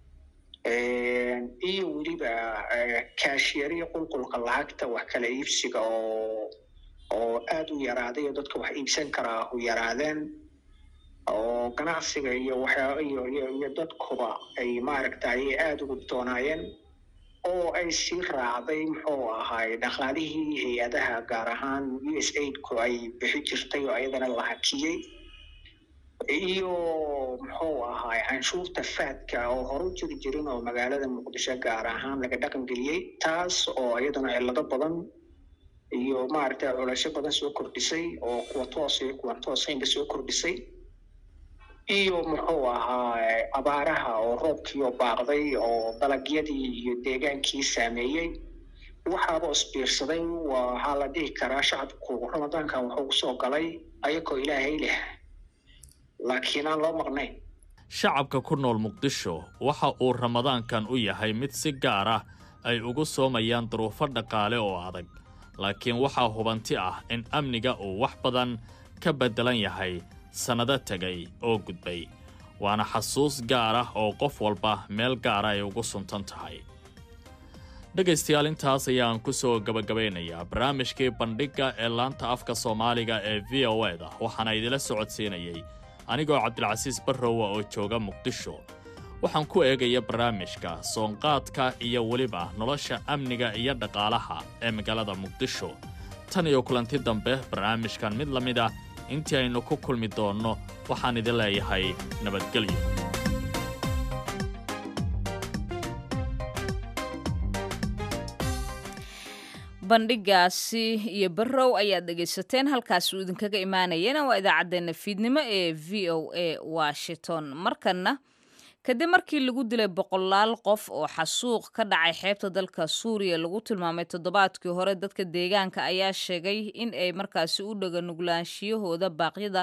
iyo weliba kaashiyariya qulqulka lacagta wax kala iibsiga oo oo aada u yaraaday oo dadka wax iibsan karaa u yaraadeen oo ganacsiga iyo waxyaa iyo iyo iyo dadkuba ay maaragtay aada ugu doonaayeen oo ay sii raacday muxuu ahaay dhaqaalihii hay-adaha gaar ahaan u s aidku ay bixi jirtay oo ayadana la hakiyey iyo muxuu ahaay canshuurta faadka oo hore u jiri jirin oo magaalada muqdisho gaar ahaan laga dhaqan geliyey taas oo iyaduna cillado badan iyo maaragtay culasho badan soo kordhisay oo kuwa toos iyo kuwan toosaynba soo kordhisay iyo muxuu ahaa abaaraha oo roobkiioo baaqday oo dalagyadii iyo deegaankii saameeyey waxaaba isbiirsaday waxaa la dhihi karaa shacabku ramadaankan wuxuu kusoo galay ayagoo ilaahay leh laakiin aan loo maqnayn shacabka ku nool muqdisho waxa uu ramadaankan u yahay mid si gaar ah ay ugu soomayaan duruufo dhaqaale oo adag laakiin waxaa hubanti ah in amniga uu wax badan ka beddelan yahay sannado tegay oo gudbay waana xasuus gaar ah oo qof walba meel gaara ay ugu suntan tahay dhegaystayaal intaas ayaan ku soo gabagabaynayaa barnaamijkii bandhigga ee laanta afka soomaaliga ee v o eda waxaana idila socodsiinayay anigoo cabdilcasiis barrowa oo jooga muqdisho waxaan ku eegaya barnaamijka soonqaadka iyo weliba nolosha amniga iyo dhaqaalaha ee magaalada muqdisho tan iyo kulanti dambe barnaamijkan mid la mid ah intii aynu ku kulmi doonno waxaan idin leeyahay nabadgelyo bandhigaasi iyo barrow ayaad dhegaysateen halkaas uu idinkaga imaanayana waa idaacaddeenna fiidnimo ee v o a washington markanna kadib markii lagu dilay boqolaal qof oo xasuuq ka dhacay xeebta dalka suuriya lagu tilmaamay toddobaadkii hore dadka deegaanka ayaa sheegay in ay markaasi u dhaga nuglaanshiyahooda baaqyada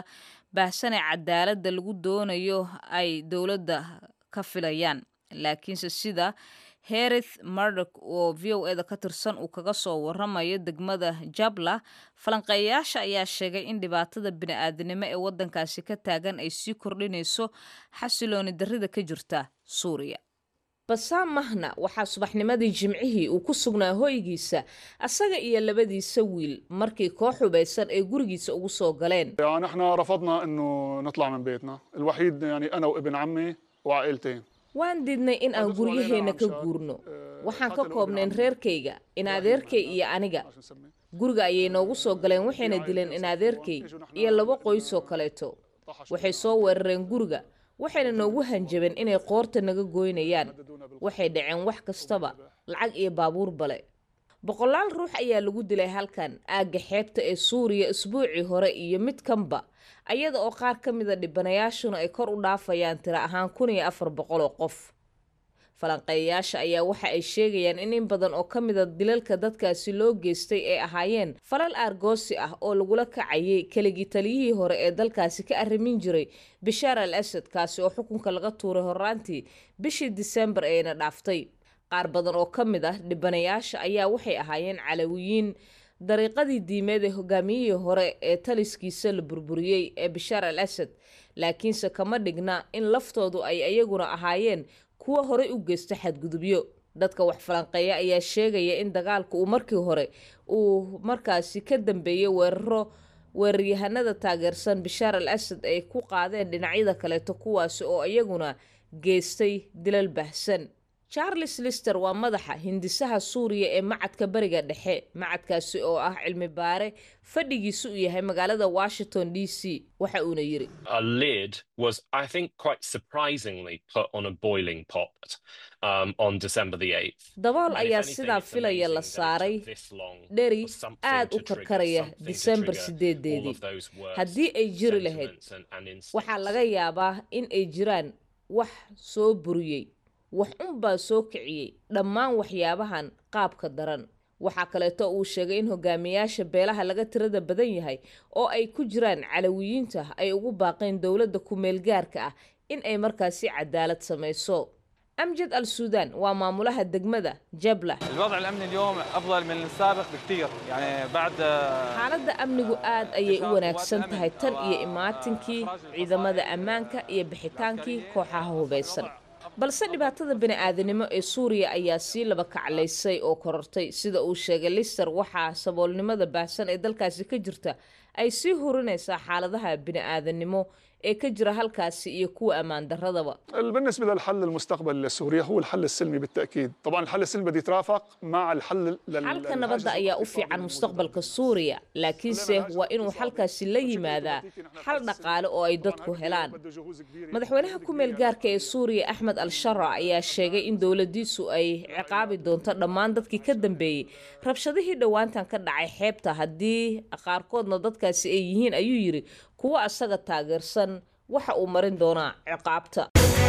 baahsanee cadaaladda lagu doonayo ay dowladda ka filayaan laakiinse sida herith mardok oo v o eda ka tirsan uu kaga soo waramayo degmada jabla falanqeeyayaasha ayaa sheegay in dhibaatada bini-aadanimo ee waddankaasi ka taagan ay sii kordhinayso xasilooni darrida ka jirta suuriya basaam mahna waxaa subaxnimadii jimcihii uu ku sugnaa hoygiisa asaga iyo labadiisa wiil markii koox hubaysan ay gurigiisa ugu soo galeen يعني احنا رفضنا انه نطلع من بيتنا الوحيد يعني انا وابن عمي وعائلتين waan diidnay in aan guryaheena ka guurno waxaan ka koobnayn reerkayga in adeerkay iyo aniga guriga ayay noogu soo galeen waxayna dileen in adeerkay iyo laba qoysoo kaleeto waxay soo weerareen guriga waxayna noogu hanjabeen inay qoorta naga gooynayaan waxay dhaceen wax kastaba lacag iyo baabuur bale boqolaal ruux ayaa lagu dilay halkan aagga xeebta ee suuriya isbuucii hore iyo mid kanba ayada oo qaar ka mida dhibanayaashuna ay kor u dhaafayaan tiro ahaan kun iyo afar boqol oo qof falanqeeyayaasha ayaa waxa ay sheegayaan in in badan oo ka mida dilalka dadkaasi loo geystay ay ahaayeen falal aargoosi ah oo lagula kacayay keligii taliyihii hore ee dalkaasi ka arrimin jiray bishaar al asad kaasi oo xukunka laga tuuray horaantii bishii disembar eena dhaaftay qaar badan oo ka mid ah dhibanayaasha ayaa waxay ahaayeen calawiyiin dariiqadii diimeed ee hogaamiyihii hore ee taliskiisa la burburiyey ee bishaar al asad laakiinse kama dhigna in laftoodu ay iyaguna ahaayeen kuwa horey u geysta xadgudubyo dadka wax falanqeeya ayaa sheegaya in dagaalka uu markii hore uu markaasi ka dambeeyey weeraro weeraryahanada taageersan bishaar al asad ay ku qaadeen dhinacyada kaleeto kuwaasi oo iyaguna geystay dilal baahsan charles lister waa madaxa hindisaha suuriya ee macadka bariga dhexe macadkaasi oo ah cilmi baare fadhigiisu uu yahay magaalada washington d c waxa uuna yiri a lid was, I think, quite surprisingly put on a boiling pot um, on December the 8th. dabool ayaa sidaa filaya la saaray dheri aad u karkaraya disembar sideedeedii haddii ay jiri lahayd waxaa laga yaabaa in ay jiraan wax soo buriyey wax unbaa soo kiciyey dhammaan waxyaabahan qaabka daran waxaa kaleeto uu sheegay in hogaamiyaasha beelaha laga tirada badan yahay oo ay ku jiraan calawiyiinta ay ugu baaqeen dowladda ku-meelgaarka ah in ay markaasi cadaalad samayso amjad al suudaan waa maamulaha degmada jabla الوضع الامني اليوم افضل من السابق بكثير يعني بعد xaaladda amnigu aad ayay u wanaagsan tahay tan iyo imaatinkii ciidamada ammaanka iyo bixitaankii kooxaha hubaysan balse dhibaatada bini-aadanimo ee suuriya ayaa sii laba kaclaysay oo korortay sida uu sheegay lister waxaa saboolnimada baahsan ee dalkaasi ka jirta ay sii hurinaysaa xaaladaha bini-aadanimo ee ka jira halkaasi iyo kuwa ammaan daradaba بالنسبة للحل المستقبلي لسوريا هو الحل السلمي بالتأكيد طبعا الحل السلمي بده يترافق مع الحل لل- xalka nabadda ayaa u fiican mustaqbalka suuriya laakiinse waa inuu xalkaasi la yimaadaa xal dhaqaale oo ay dadku helaan madaxweynaha ku-meel gaarka ee suuriya axmed al shara ayaa sheegay in dowladiisu ay ciqaabi doonto dhammaan dadkii ka dambeeyey rabshadihii dhowaantan ka dhacay xeebta haddii qaarkoodna dadkaasi ay yihiin ayuu yidhi kuwa asaga taageersan waxa uu marin doonaa ciqaabta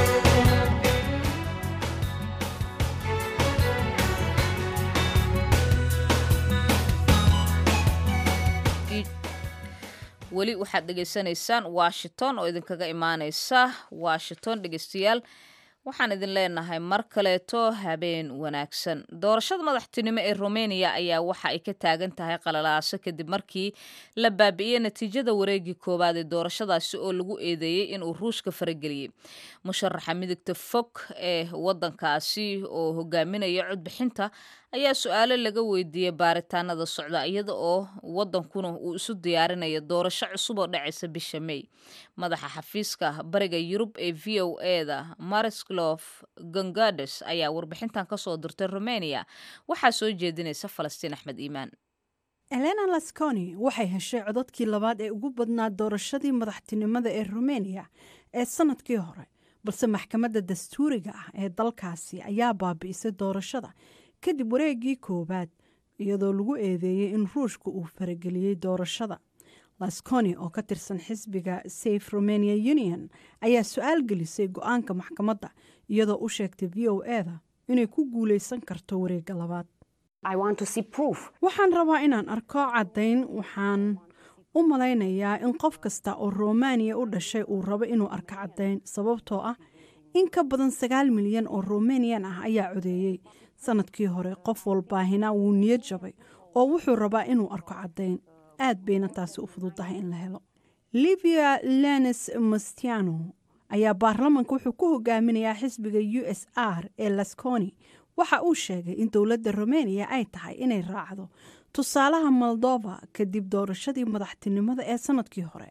weli waxaad dhegaysanaysaan washington oo idinkaga imaaneysa washington dhegeystayaal waxaan idin leenahay mar kaleeto habeen wanaagsan doorashada madaxtinimo ee romania ayaa waxa ay ka taagan tahay qalalaaso kadib markii la baabi'iyey natiijada wareegii koowaad ee doorashadaasi oo lagu eedeeyey inuu ruushka farageliyey musharaxa midigta fog ee wadankaasi oo hogaaminaya codbixinta ayaa su-aalo laga weydiiyey baaritaanada socda iyada oo wadankuna uu isu diyaarinayo doorasho cusub oo dhacaysa bisha may madaxa xafiiska bariga yurub ee v o eda marislof gongades ayaa warbixintan kasoo dirtay romania waxaa soo jeedinaysa falastiin axmed iimaan elena lasconi waxay heshay codadkii labaad ee ugu badnaa doorashadii madaxtinimada ee rumeniya ee sanadkii hore balse maxkamadda dastuuriga ah ee dalkaasi ayaa baabi'isay doorashada kadib wareegii koowaad iyadoo lagu eedeeyey in ruushka uu farageliyey doorashada lasconi oo ka tirsan xisbiga safe romania union ayaa su-aal gelisay go-aanka maxkamadda iyadoo u sheegtay v o eda inay ku guuleysan karto wareegga labaad waxaan rabaa inaan arko caddayn waxaan u malaynayaa in qof kasta oo romaniya u dhashay uu rabo inuu arko caddayn sababtoo ah in ka badan sagaal milyan oo romaniyan ah ayaa codeeyey sanadkii hore qof walbaahina wuu niyad jabay oo wuxuu rabaa inuu arko caddayn aad bayna taasi u fududahay in la helo livia lenes mastiano ayaa baarlamanka wuxuu ku hogaaminayaa xisbiga u s r ee lasconi waxa uu sheegay in dowladda romaniya ay tahay inay raacdo tusaalaha moldova kadib doorashadii madaxtinimada ee sanadkii hore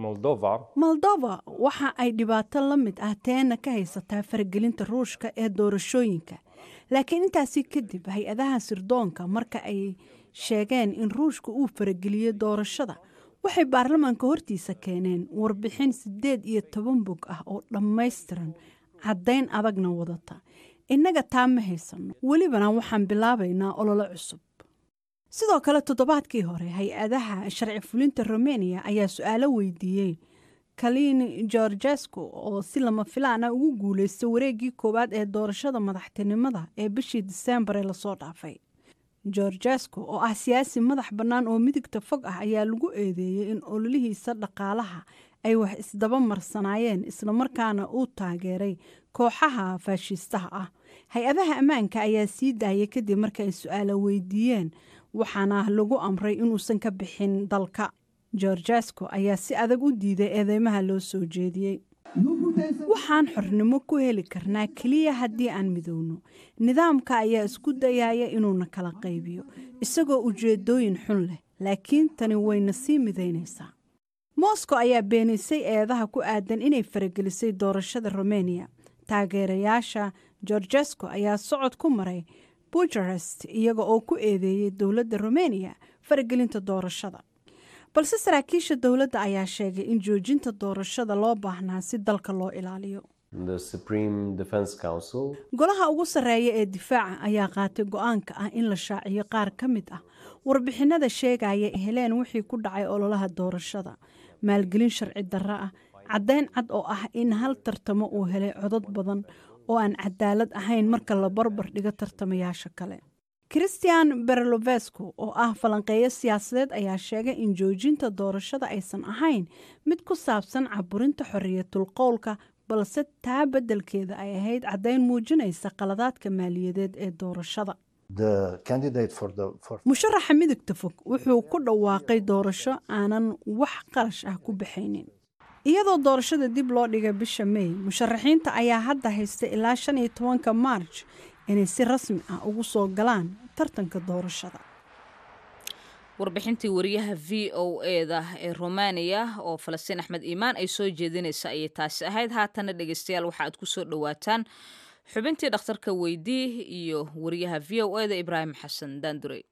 moldova waxa ay dhibaato la mid ah teena ka haysataa faragelinta ruushka ee doorashooyinka laakiin intaasi kadib hay-adaha sirdoonka marka ay sheegeen in ruushka uu farageliyo doorashada waxay baarlamaanka hortiisa keeneen warbixin siddeed iyo toban bog ah oo dhammaystiran caddayn adagna wadata innaga taa ma haysanno welibana waxaan bilaabaynaa ololo cusub sidoo kale toddobaadkii hore hay-adaha sharci fulinta romaniya ayaa su-aalo weydiiyey kalin georgesco oo si lama filaana ugu guuleystay wareeggii koowaad ee doorashada madaxtinimada ee bishii diseembar ee lasoo dhaafay georgesco oo ah siyaasi madax bannaan oo midigta fog ah ayaa lagu eedeeyey in ololihiisa dhaqaalaha ay wax isdaba marsanaayeen islamarkaana uu taageeray kooxaha faashiistaha ah hay-adaha ammaanka ayaa sii daayay kadib marka ay su-aalo weydiiyeen waxaana lagu amray inuusan ka bixin dalka georgesco ayaa si adag u diiday eedeymaha loo soo jeediyey waxaan xornimo ku heli karnaa keliya haddii aan midowno nidaamka ayaa isku dayaya inuuna kala qaybiyo isagoo ujeedooyin xun leh laakiin tani wayna sii midaynaysaa moscow ayaa beenisay eedaha ku aadan inay faragelisay doorashada romaniya taageerayaasha georgesco ayaa socod ku maray bujarest iyaga oo ku eedeeyey dowladda romaniya faragelinta doorashada balse saraakiisha dowladda ayaa sheegay in joojinta doorashada loo baahnaa si dalka loo ilaaliyo golaha ugu sarreeya ee difaaca ayaa qaatay go-aanka ah in la shaaciyo qaar ka mid ah warbixinada sheegaya heleen wixii ku dhacay ololaha doorashada maalgelin sharci darro ah caddayn cad oo ah in hal tartamo uu helay codad badan oo aan cadaalad ahayn marka la barbar dhigo tartamayaasha kale christian berlovesco oo ah falanqeeyo siyaasadeed ayaa sheegay in joojinta doorashada aysan ahayn mid ku saabsan caburinta xoriyatul qowlka balse taa beddelkeeda ay ahayd caddayn muujinaysa qaladaadka maaliyadeed ee doorashada musharaxa midigta fog wuxuu ku dhawaaqay doorasho aanan wax qarash ah ku baxaynin iyadoo doorashada dib loo dhigay bisha mey musharaxiinta ayaa hadda haysta ilaa shan iyo tobanka maarj inay si rasmi ah ugu soo galaan tartanka doorashada warbixintii wariyaha v o eda ee romaniya oo falastiin axmed iimaan ay soo jeedinaysa ayay taasi ahayd haatana dhegeystayaal waxa aad ku soo dhowaataan xubintii dhakhtarka weydii iyo wariyaha v o eda ibraahim xasan daandurey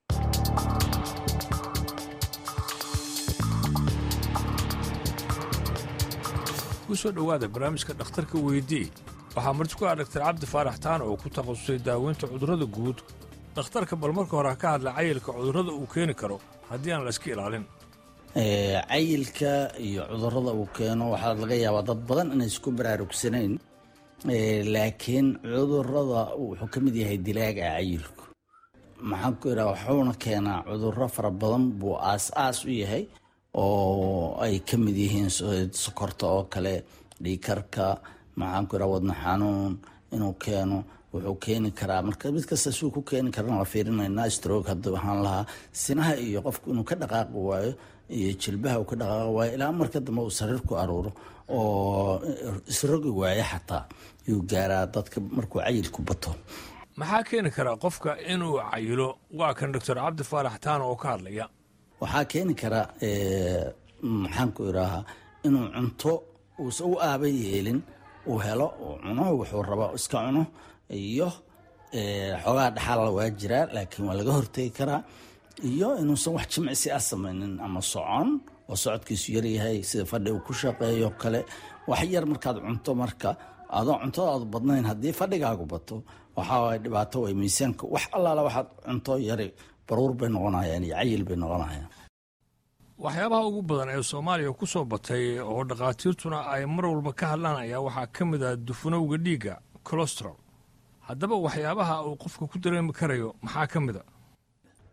kusoo dhowaada barnaamijka dhakhtarka weydii waxaa marti ku ah dhaktar cabdi faarax taan oo ku takhasusay daaweynta cudurrada guud dhakhtarka bal marka hore ha ka hadla cayilka cudurrada uu keeni karo haddii aan la iska ilaalin cayilka iyo cudurrada uu keeno waxaa laga yaabaa dad badan inay isku baraarugsanayn laakiin cudurrada wuxuu ka mid yahay dilaaga cayilku maxaan ku idhaha wuxuuna keenaa cudurro fara badan buu aas-aas u yahay oo ay ka mid yihiin sokorta oo kale dhiikarka maxaan ku idhaha wadna xanuun inuu keeno wuxuu keeni karaa marka mid kasta suu ku keeni karana waa fiirinaynaa stroog hadda waxaan lahaa sinaha iyo qofku inuu ka dhaqaaqi waayo iyo jilbaha uu ka dhaqaaqi waayo ilaa marka dambe uu sariir ku aruuro oo isrogi waayo xataa yuu gaaraa dadka markuu cayilku bato maxaa keeni karaa qofka inuu cayilo waa kan doctor cabdi faarax taan oo ka hadlaya waxaa keeni kara maxaan ku idhaahaa inuu cunto uusa u aaba yeelin uu helo uu cuno wuxuu raba iska cuno iyo xoogaa dhaxaala waa jiraa laakiin waa laga hortegi karaa iyo inuusan wax jimcisi ah samaynin ama socon oo socodkiisu yaryahay sida fadhi uu ku shaqeeyo kale wax yar markaad cunto marka adoo cuntadaadu badnayn haddii fadhigaagu bato waxaa dhibaato way miisaanka wax allaala waxaad cunto yari baruur bay noqonayaan iyo cayil bay noqonayaan waxyaabaha ugu badan ee soomaaliya ku soo batay oo dhakhaatiirtuna ay mar walba ka hadlaan ayaa waxaa ka mid ah dufanowga dhiigga colostral haddaba waxyaabaha uu qofka ku dareemi karayo maxaa ka mid a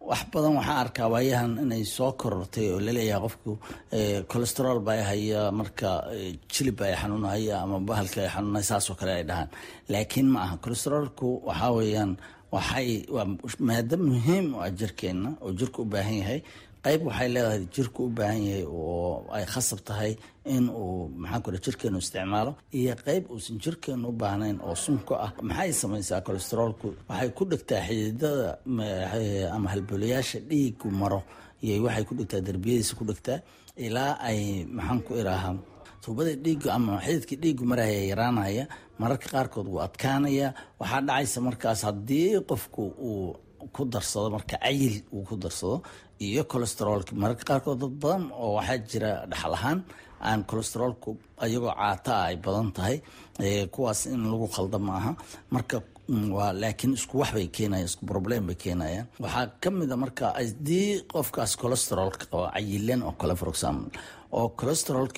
wax badan waxaan arkaa waayahan inay soo korortay oo laleeyahay qofku colesterol baa haya marka jilib ay xanuunhaya ama bahalka ay xanuunaya saasoo kale ay dhahaan laakiin ma aha colesterolku waxaa weeyaan waxay waa maado muhiim u ah jirkeenna oo jirka u baahan yahay qayb waxay leedahay jirku u baahan yahay oo ay khasab tahay in uu maxaan ku jirkeenu isticmaalo iyo qayb uusan jirkeenu u baahnayn oo sunka ah maxay samaysaa colesterolku waxay ku dhigtaa xididada ama halbolayaasha dhiigu maro iyo waxay ku dhigtaa derbiyadiisa ku dhigtaa ilaa ay maxaan ku iraahaa tuubada dhiigu ama xididka dhiigu maraya yaraanaya mararka qaarkood wuu adkaanaya waxaa dhacaysa markaas haddii qofku uu ku darsado marka cayil uu ku darsado iyo colesterolka mararka qaarkood dad badan oo waxaa jira dhaxal ahaan aan colesterolku ayagoo caata ah ay badan tahay kuwaas in lagu khalda ma aha marka waa laakiin isku wax bay keenayaan isku problem bay keenayaan waxaa ka mid a marka haddii qofkaas colesterolka qaba cayilan oo kale for example oo colesterolka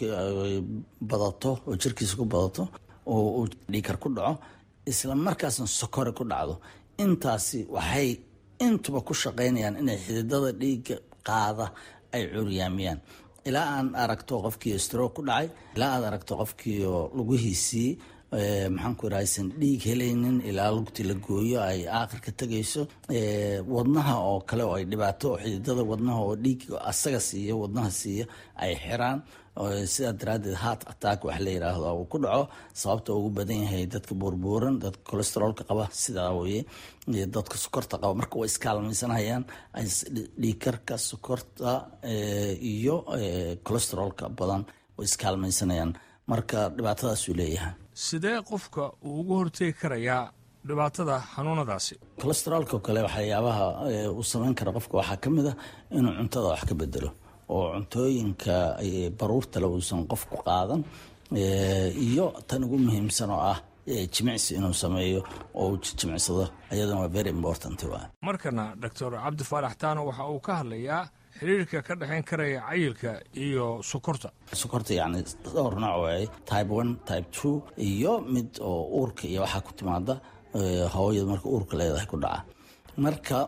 badato oo jirkiisa ku badato oo uu dhiikar ku dhaco isla markaasna sokore ku dhacdo intaasi waxay intuba ku shaqaynayaan inay xididada dhiigga qaada ay curyaamiyaan ilaa aan aragto qofkii stroke ku dhacay ilaa aad aragto qofkii lugihiisii maxaan ku iraha aysan dhiig helaynin ilaa lugti la gooyo ay aakhirka tegayso wadnaha oo kale oo ay dhibaato oo xididada wadnaha oo dhiig asaga siiya wadnaha siiya ay xiraan sidaa daraaddeed heart attack wax la yiraahdo uu ku dhaco sababta ugu badan yahay dadka buurbuuran dadka colesterolka qaba sidaa weye dadka sokorta qaba marka way iskaalmaysanayaan dhiikarka sokorta iyo colesterolka badan way iskaalmaysanayaan marka dhibaatadaasuu leeyahay sidee qofka uu uga hortegi karayaa dhibaatada xanuunadaasi colesterolka kale waxyaabaha uu samayn kara qofka waxaa ka mid a inuu cuntada wax ka bedelo oo cuntooyinka baruurtale uusan qofku qaadan iyo tan ugu muhiimsan oo ah jimicsi inuu sameeyo oo uu jimicsado ayadana waa very important waa markana doctor cabdi faarax taano waxa uu ka hadlayaa xiriirka ka dhexayn karaya cayilka iyo sokorta sokorta yacni dhowr nooc waaye type one type two iyo mid oo uurka iyo waxaa ku timaada hooyada marka uurka leedahay ku dhaca marka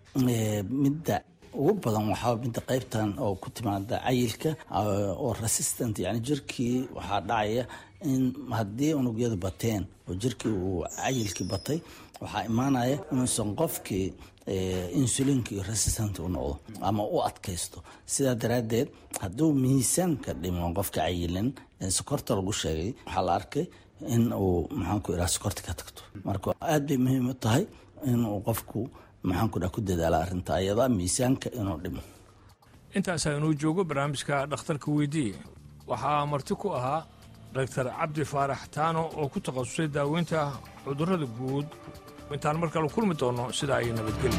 midda ugu badan waxaa midda qaybtan oo ku timaada cayilka oo resistant yani jirkii waxaa dhacaya in haddii unugyadu bateen oo jirkii uu cayilkii batay waxaa imaanaya inuusan qofkii insulinkii resistant u noqdo ama u adkaysto sidaa daraaddeed hadduu miisaanka dhimo qofka cayilan sokorta lagu sheegay waxaa la arkay in uu maxaanku iraa sokorta ka tagto marka aad bay muhiim u tahay inuu qofku maxaanku dhaa ku dadaala arrinta ayada miisaanka inuu dhimo intaasaa inuu joogo barnaamijka dhakhtarka weydiiye waxaa marti ku ahaa doctor cabdi faarax taano oo ku takhasusay daaweynta cudurrada guud intaan mar kale kulmi doonno sidaa ay nabadgelya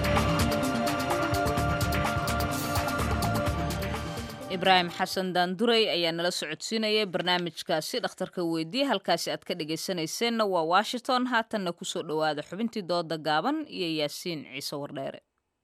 ibraahim xasan daanduray ayaa nala socodsiinayay barnaamijkaasi dhakhtarka weydiiye halkaasi aad ka dhegaysanayseena waa washington haatanna ku soo dhowaada xubintii dooda gaaban iyo yaasiin ciise wardheere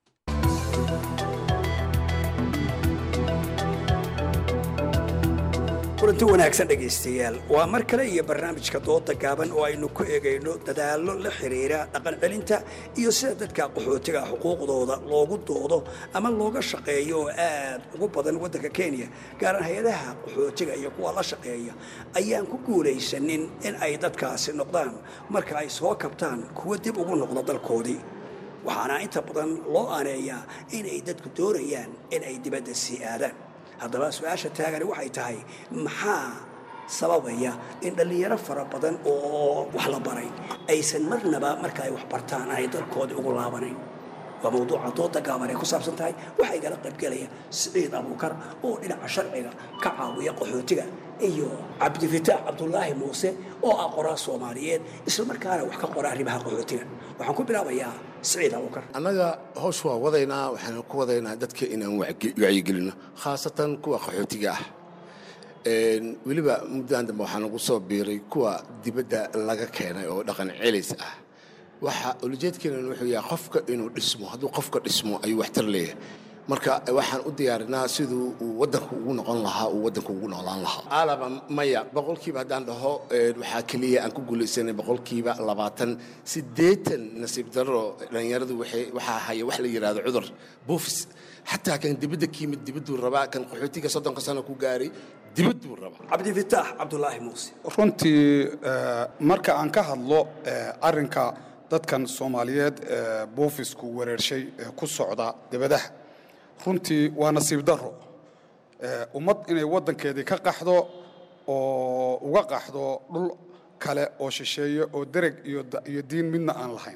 kulanti wanaagsan dhegaystayaal waa mar kale iyo barnaamijka dooda gaaban oo aynu ku eegayno dadaallo la xiriira dhaqan celinta iyo sida dadka qaxootiga xuquuqdooda loogu doodo ama looga shaqeeyo oo aad ugu badan waddanka kenya gaaran hay-adaha qaxootiga iyo kuwa la shaqeeya ayaan ku guulaysanin in ay dadkaasi noqdaan marka ay soo kabtaan kuwa dib ugu noqda dalkoodii waxaana inta badan loo aaneeyaa inay dadku doonayaan in ay dibadda sii aadaan haddaba su-aasha taagani waxay tahay maxaa sababaya in dhallinyaro fara badan oo wax la baray aysan marnaba marka ay wax bartaan aanay dalkoodii ugu laabanayn waa mawduuca dooda gaaban ay ku saabsan tahay waxaa igala qaybgelaya siciid abuukar oo dhinaca sharciga ka caawiya qaxootiga iyo cabdifitaax cabdulaahi muuse oo ah qoraa soomaaliyeed islamarkaana wax ka qora arrimaha qaxootiga waxaan ku bilaabayaa siciid abuukar annaga hoos waa wadaynaa waxaanu ku wadaynaa dadka inaan wacyigelino khaasatan kuwa qaxootiga ah weliba muddadan dambe waxaa nagu soo biiray kuwa dibadda laga keenay oo dhaqan celis ah waxa ulajeedkeena wuxuu yahay qofka inuu dhismo hadduu qofka dhismo ayuu waxtar leeyahay marka waxaan u diyaarinaa siduu uu waddanku ugu noqon lahaa uu waddanku ugu noolaan lahaa aalaba maya boqolkiiba haddaan dhaho een, waxaa keliya aan ku guulaysanay boqolkiiba labaatan siddeetan nasiib darro dhallinyaradu waxay- waxaa haya wax la yidhaahdo cudur buufis xataa kan dibadda ka yimid dibadduu rabaa kan qaxootiga soddonka sano ku gaaray dibadduu rabaa cabdifitaax cabdulaahi muuse runtii eh, marka aan ka hadlo eh, arrinka dadkan soomaaliyeed ee buufisku wereershay ee ku socda dibadaha runtii waa nasiib darro Eh, ummad inay waddankeedii ka qaxdo oo uga qaxdo dhul kale oo shisheeye oo dereg iyo da- iyo diin midna aan lahayn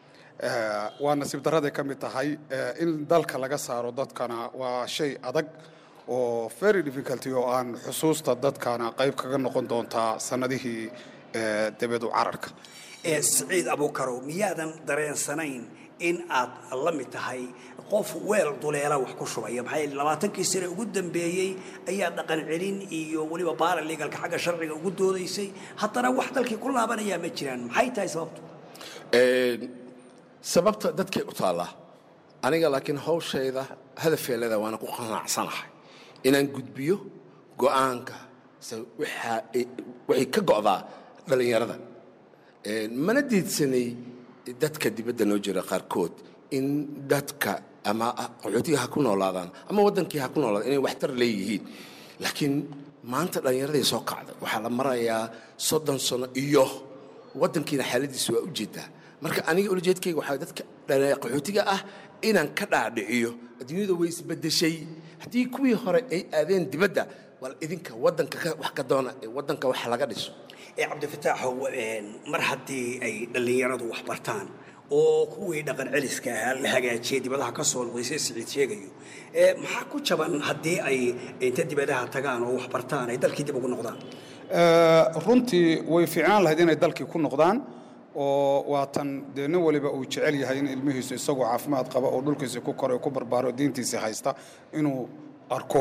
Eh, waa nasiib darraday ka mid tahay eh, in dalka laga saaro dadkana waa shay adag oo very difficulty oo aan xusuusta dadkana qayb kaga noqon doontaa sannadihii eh, debedu cararka ee siciid abuukarow miyaadan dareensanayn in aad la mid tahay qof weel duleela wax ku shubaya maxaa yeele labaatankii sane ugu dambeeyey ayaa dhaqan celin iyo weliba baara legalka xagga sharciga ugu doodaysay haddana wax dalkii ku laabanayaa ma jiraan maxay tahay sababtu Een, sababta dadkay u taallaa aniga laakiin hawshayda hadafeelada waana ku qanacsanahay inaan gudbiyo go'aanka se waxaa ay- waxay ka go'daa dhallinyarada Een, mana diidsanay dadka dibadda noo jira qaarkood in dadka ama qaxootiga ha ku noolaadaan ama waddankii ha ku noolaadaan inay waxtar leeyihiin laakiin maanta dhallinyaraday soo kacday waxaa la marayaa soddon sano iyo waddankiina xaaladiisa waa u jeedaa marka aniga ulajeedkayga waxaa dadka dhalin- qaxootiga ah inaan ka dhaadhiciyo adduunyada way isbedeshay haddii kuwii hore ay aadeen dibadda bal idinka waddanka ka- wax ka doona ee waddanka wax laga dhiso ee cabdifitaaxow een, mar haddii ay dhallinyaradu wax bartaan oo kuwii dhaqan celiska ahaa la hagaajiyey dibadaha ka soo noqday sida siciid sheegayo ee maxaa ku jaban haddii ay inta dibadaha tagaan oo wax bartaan ay dalkii dib ugu noqdaan Eh, runtii way fiicnaan lahayd inay dalkii ku noqdaan oo waatan dee nin waliba uu jecel yahay in ilmihiisu isagoo caafimaad qaba oo dhulkiisa ku koray ku barbaaro diintiisa haysta inuu arko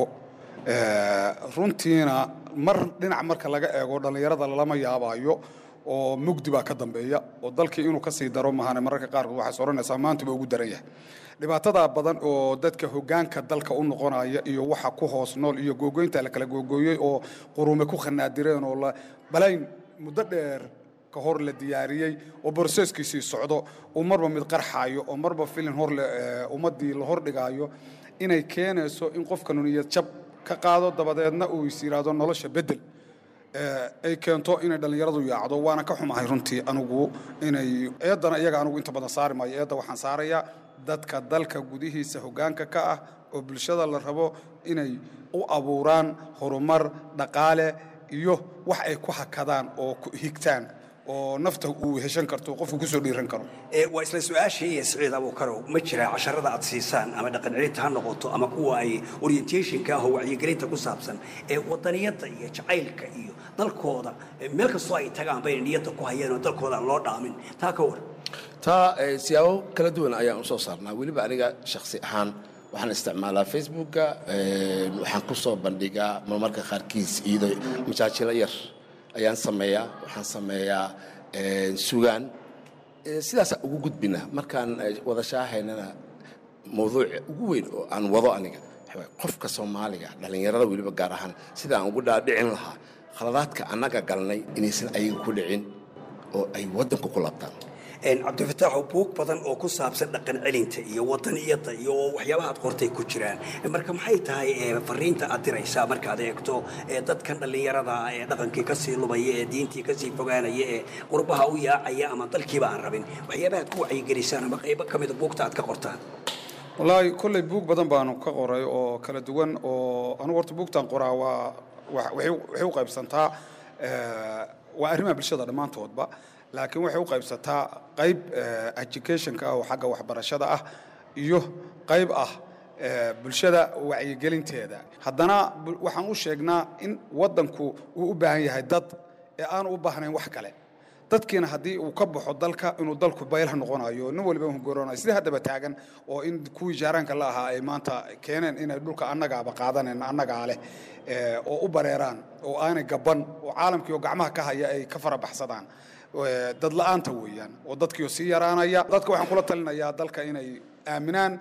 Eh, runtiina mar dhinac marka laga eego dhallinyarada lalama yaabaayo oo mugdi baa ka dambeeya oo dalkii inuu ka sii daro mahane mararka qaarkood waxaad odhanaysaa maantuba ugu daran yahay dhibaatada badan oo dadka hoggaanka dalka u noqonaya iyo waxa ku hoos nool iyo googoynta la kala googooyey oo qurume ku khanaadireen oo la balayn muddo dheer ka hor la diyaariyey oo borseskiisii socdo uu marba mid qarxaayo oo marba filin hor le- eh, ummaddii la hordhigaayo inay keenayso in qofkanu niyad jab ka qaado dabadeedna uu is yidhaahdo nolosha beddel Eh, ay keento inay dhallinyaradu yaacdo waana ka xumahay runtii anigu inay eeddana iyaga anigu inta badan saari maayo eedda waxaan saarayaa dadka dalka gudihiisa hoggaanka ka ah oo bulshada la rabo inay u abuuraan horumar dhaqaale iyo wax ay ku hakadaan oo ku higtaan oo nafta uu heshan karto qofku kusoo dhiiran karo ee waa isla su-aashii iyo siciid abuukarow ma jiraa casharada aad siisaan ama dhaqan celinta ha noqoto ama kuwa ay orientationka ah oo wacyigelinta ku saabsan ee wadaniyadda iyo jacaylka iyo dalkooda ee meel kastoo ay tagaan bayna niyadda ku hayeen oo dalkooda aan loo dhaamin taa ka war taa eh, siyaabo kala duwan ayaan u soo saarnaa weliba aniga shakhsi ahaan waxaan isticmaalaa facebooka eh, waxaan ku soo bandhigaa marmarka qaarkiis iyadoo majaajilo yar ayaan sameeyaa waxaan sameeyaa eh, sugaan Eh, sidaasaan ugu gudbina markaan eh, wada shaahaynana mawduuca ugu weyn oo aan wado aniga waxaa waaye qofka soomaaliga dhallinyarada weliba gaar ahaan sida aan ugu dhaadhicin lahaa khaladaadka annaga galnay inaysan ayaga ku dhicin oo ay waddanku ku labtaan Een, cabdifitaaxow buug badan oo ku saabsan dhaqan celinta iyo wadaniyadda iyo waxyaabaha aad qortay ku jiraan marka maxay tahay ee, fariinta aad diraysaa markaad eegto ee, dadkan dhallinyarada ah ee dhaqankii kasii lumaya ee diintii kasii fogaanaya ee qurbaha u yaacaya ama dalkiiba aan rabin waxyaabaha aad ku wacyigelisaan ama qaybo ka mida buugta aad ka qortaan wallaahi kolley buug badan baanu ka qoray oo kala duwan oo anugu horta buugtan qoraa waa wa- waxay u- waxay u qaybsantaa eh, waa arrimaha bulshada dhammaantoodba laakiin waxay u qaybsataa qayb eh, educationka ah oo xagga waxbarashada ah iyo qayb ah eh, bulshada wacyigelinteeda haddana bu- waxaan u sheegnaa in waddanku uu u baahan yahay dad ee aanu u baahnayn wax kale dadkiina haddii uu ka baxo dalka inuu dalku baylah noqonayo nin waliba hungoroonayo sidii haddaba taagan oo in kuwii jaaraanka la ahaa ay maanta keeneen inay dhulka annagaaba qaadanen annagaa leh eh, oo u bareeraan oo aanay gaban oo caalamkii oo gacmaha ka haya ay ka farabaxsadaan Eh, dad la'aanta weeyaan oo dadkiioo sii yaraanaya dadka waxaan kula talinayaa dalka inay aaminaan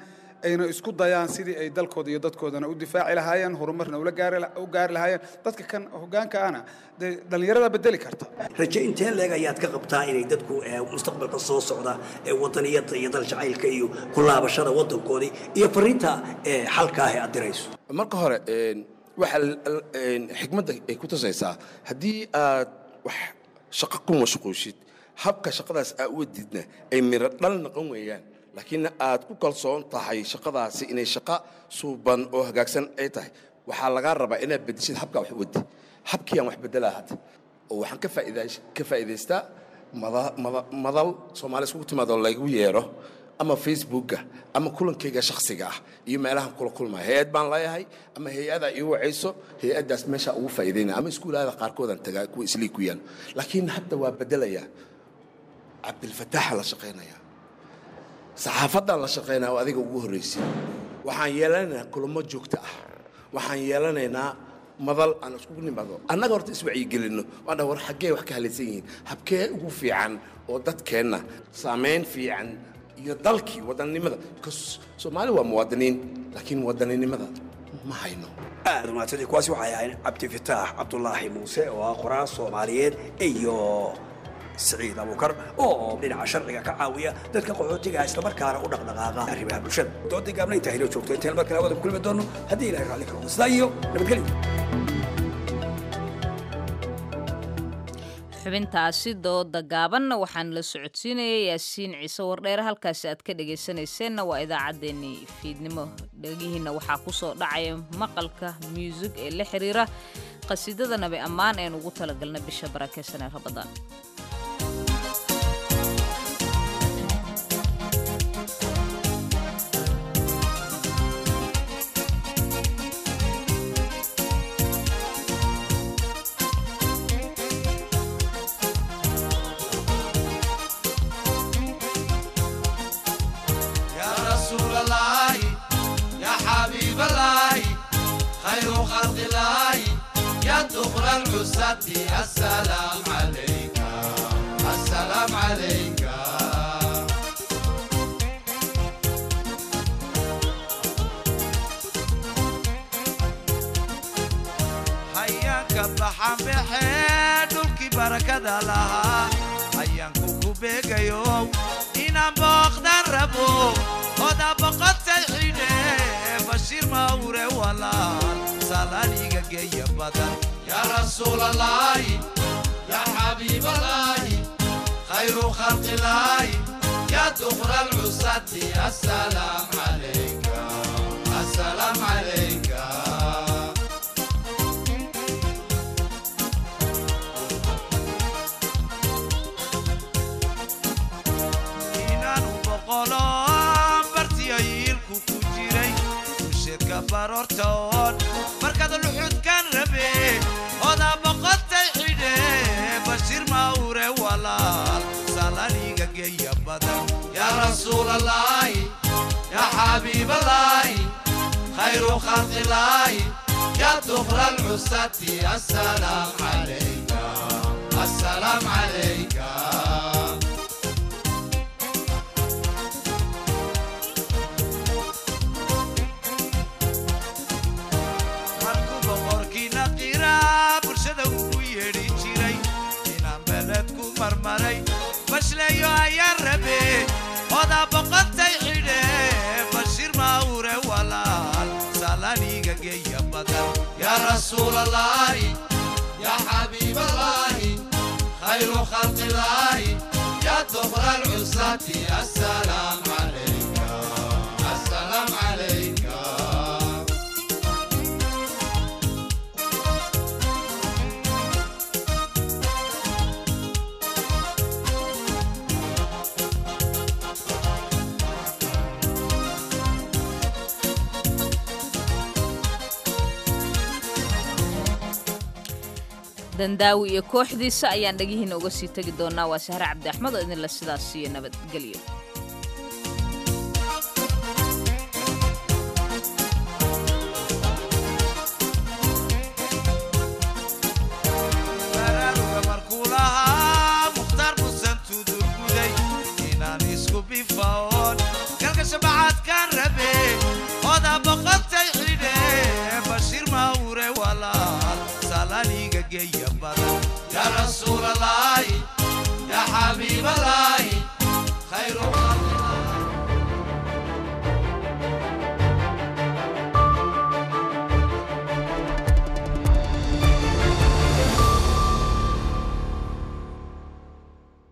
ayna isku dayaan sidii ay dalkooda iyo dadkoodana u difaaci lahaayeen horumarna ula gaari u gaari lahaayeen dadka kan hoggaanka ahna dee dhallinyarada bedeli karta raje intee leeg ayaad ka qabtaa inay dadku eh, mustaqbalka soo socda ee wadaniyada iyo dal jacaylka iyo ku laabashada wadankoodii iyo fariinta eh, xalka ah ee aad dirayso marka hore een, waxa l- l- een, xikmadda ay ku tusaysaa haddii aad wax shaqo ku mashquushid habka shaqadaas aa u wadidna ay miro dhal noqon weeyaan laakiin aad ku kalsoon tahay shaqadaasi inay shaqo suuban oo hagaagsan ay tahay waxaa lagaa rabaa inaad bedeshid habkaa wax u wadi habkiiyaan wax bedelaa hadda oo waxaan ka faa'iidays- ka faa'iidaystaa mada- mada- madal soomaali iskugu timaadoo laygu yeero ama facebooka ama kulankayga shakhsiga ah iyo meelahan kula kulmaya hay-ad baan leeyahay ama hay-ada ii wacayso hay-addaas meeshaa ugu faa'iidaynaya ama iskuulaada qaarkoodaan tagaa kuwa islii ku yaal laakiin hadda waa bedelayaa cabdilfataaxa la shaqaynaya saxaafaddaan la shaqaynaya oo adiga ugu horraysay waxaan yeelanaynaa kulamo joogto ah waxaan yeelanaynaa madal aan iskugu nimaado annaga horta iswacyigelinno waan dhaha war xaggee wax ka halaysan yihiin habkee ugu fiican oo dadkeenna saamayn fiican iyo dalkii wadannimada bcause soomaali waa muwaadiniin laakiin wadaninimada ma hayno aad umaadsantii kuwaasi waxay ahayn cabdifitaax cabdulaahi muuse oo ah qoraal soomaaliyeed iyo siciid abuukar oo dhinaca sharciga ka caawiya dadka qaxootiga ah islamarkaana u dhaqdhaqaaqa arrimaha bulshada doodii gaabna intaa hilo joogto intaan mar kale wada kulmi doono haddii ilahay raalli ka noqdo sidaa iyo nabadgelyo xubintaasi dooda gaabanna waxaan la socodsiinayay yaasiin ciise wardheere halkaasi aad ka dhegaysanayseena waa idaacaddeenii fiidnimo dhegihiinna waxaa ku soo dhacaya maqalka muusig ee la xiriira qasiidada nabi ammaan een ugu talagalna bisha barakeysan ee rabadaan يا رسول الله يا حبيب الله خير خلق الله يا دخل العزة السلام عليك السلام عليك hayaanka baxan baxee dhulkii barakada lahaa hayaanku ku beegayo inaan booqdan rabo oda boqotay xidhe bashiir mawre walaal salaaliga geeya badan yaa rasuulallaahi yaa xabiiballaahi khayru khalqillaahi yaa dukra alcusati assalaam calayka assalaam calayka inaanu boqolo bartiyo yiilku ku jiray usheedka baroortoon markaad luxudkan rabe oda boqotay xidhe bashiir mawre walaal salaniga geeya badan yaa rasuulallaahi yaa xabiiballaahi khayru khalqillaahi yaa dukra alcusati assalaam calayka assalaam calayka markuu boqorkiina qiraa bulshada ugu yeedhi jiray inaan beled ku marmaray bashleeyo ayaan rabe oda boqotay xidhe bashiir mawre walaal salaniga geeya badan yaa rasuulallaahi yaa xabiiballaahi khayru khalqillaahi yaa dukra alcusati assalaam calayka assalaam calayka dandaawi iyo kooxdiisa ayaan dhegihiina uga sii tegi doonaa waa sahre cabdi axmed oo idinla sidaas siiyo nabadgelyo baraaruga markuu lahaa mukhtaar busan tudurguday inaan isku bifaoon galka shabacadkaan rabe يا رسول الله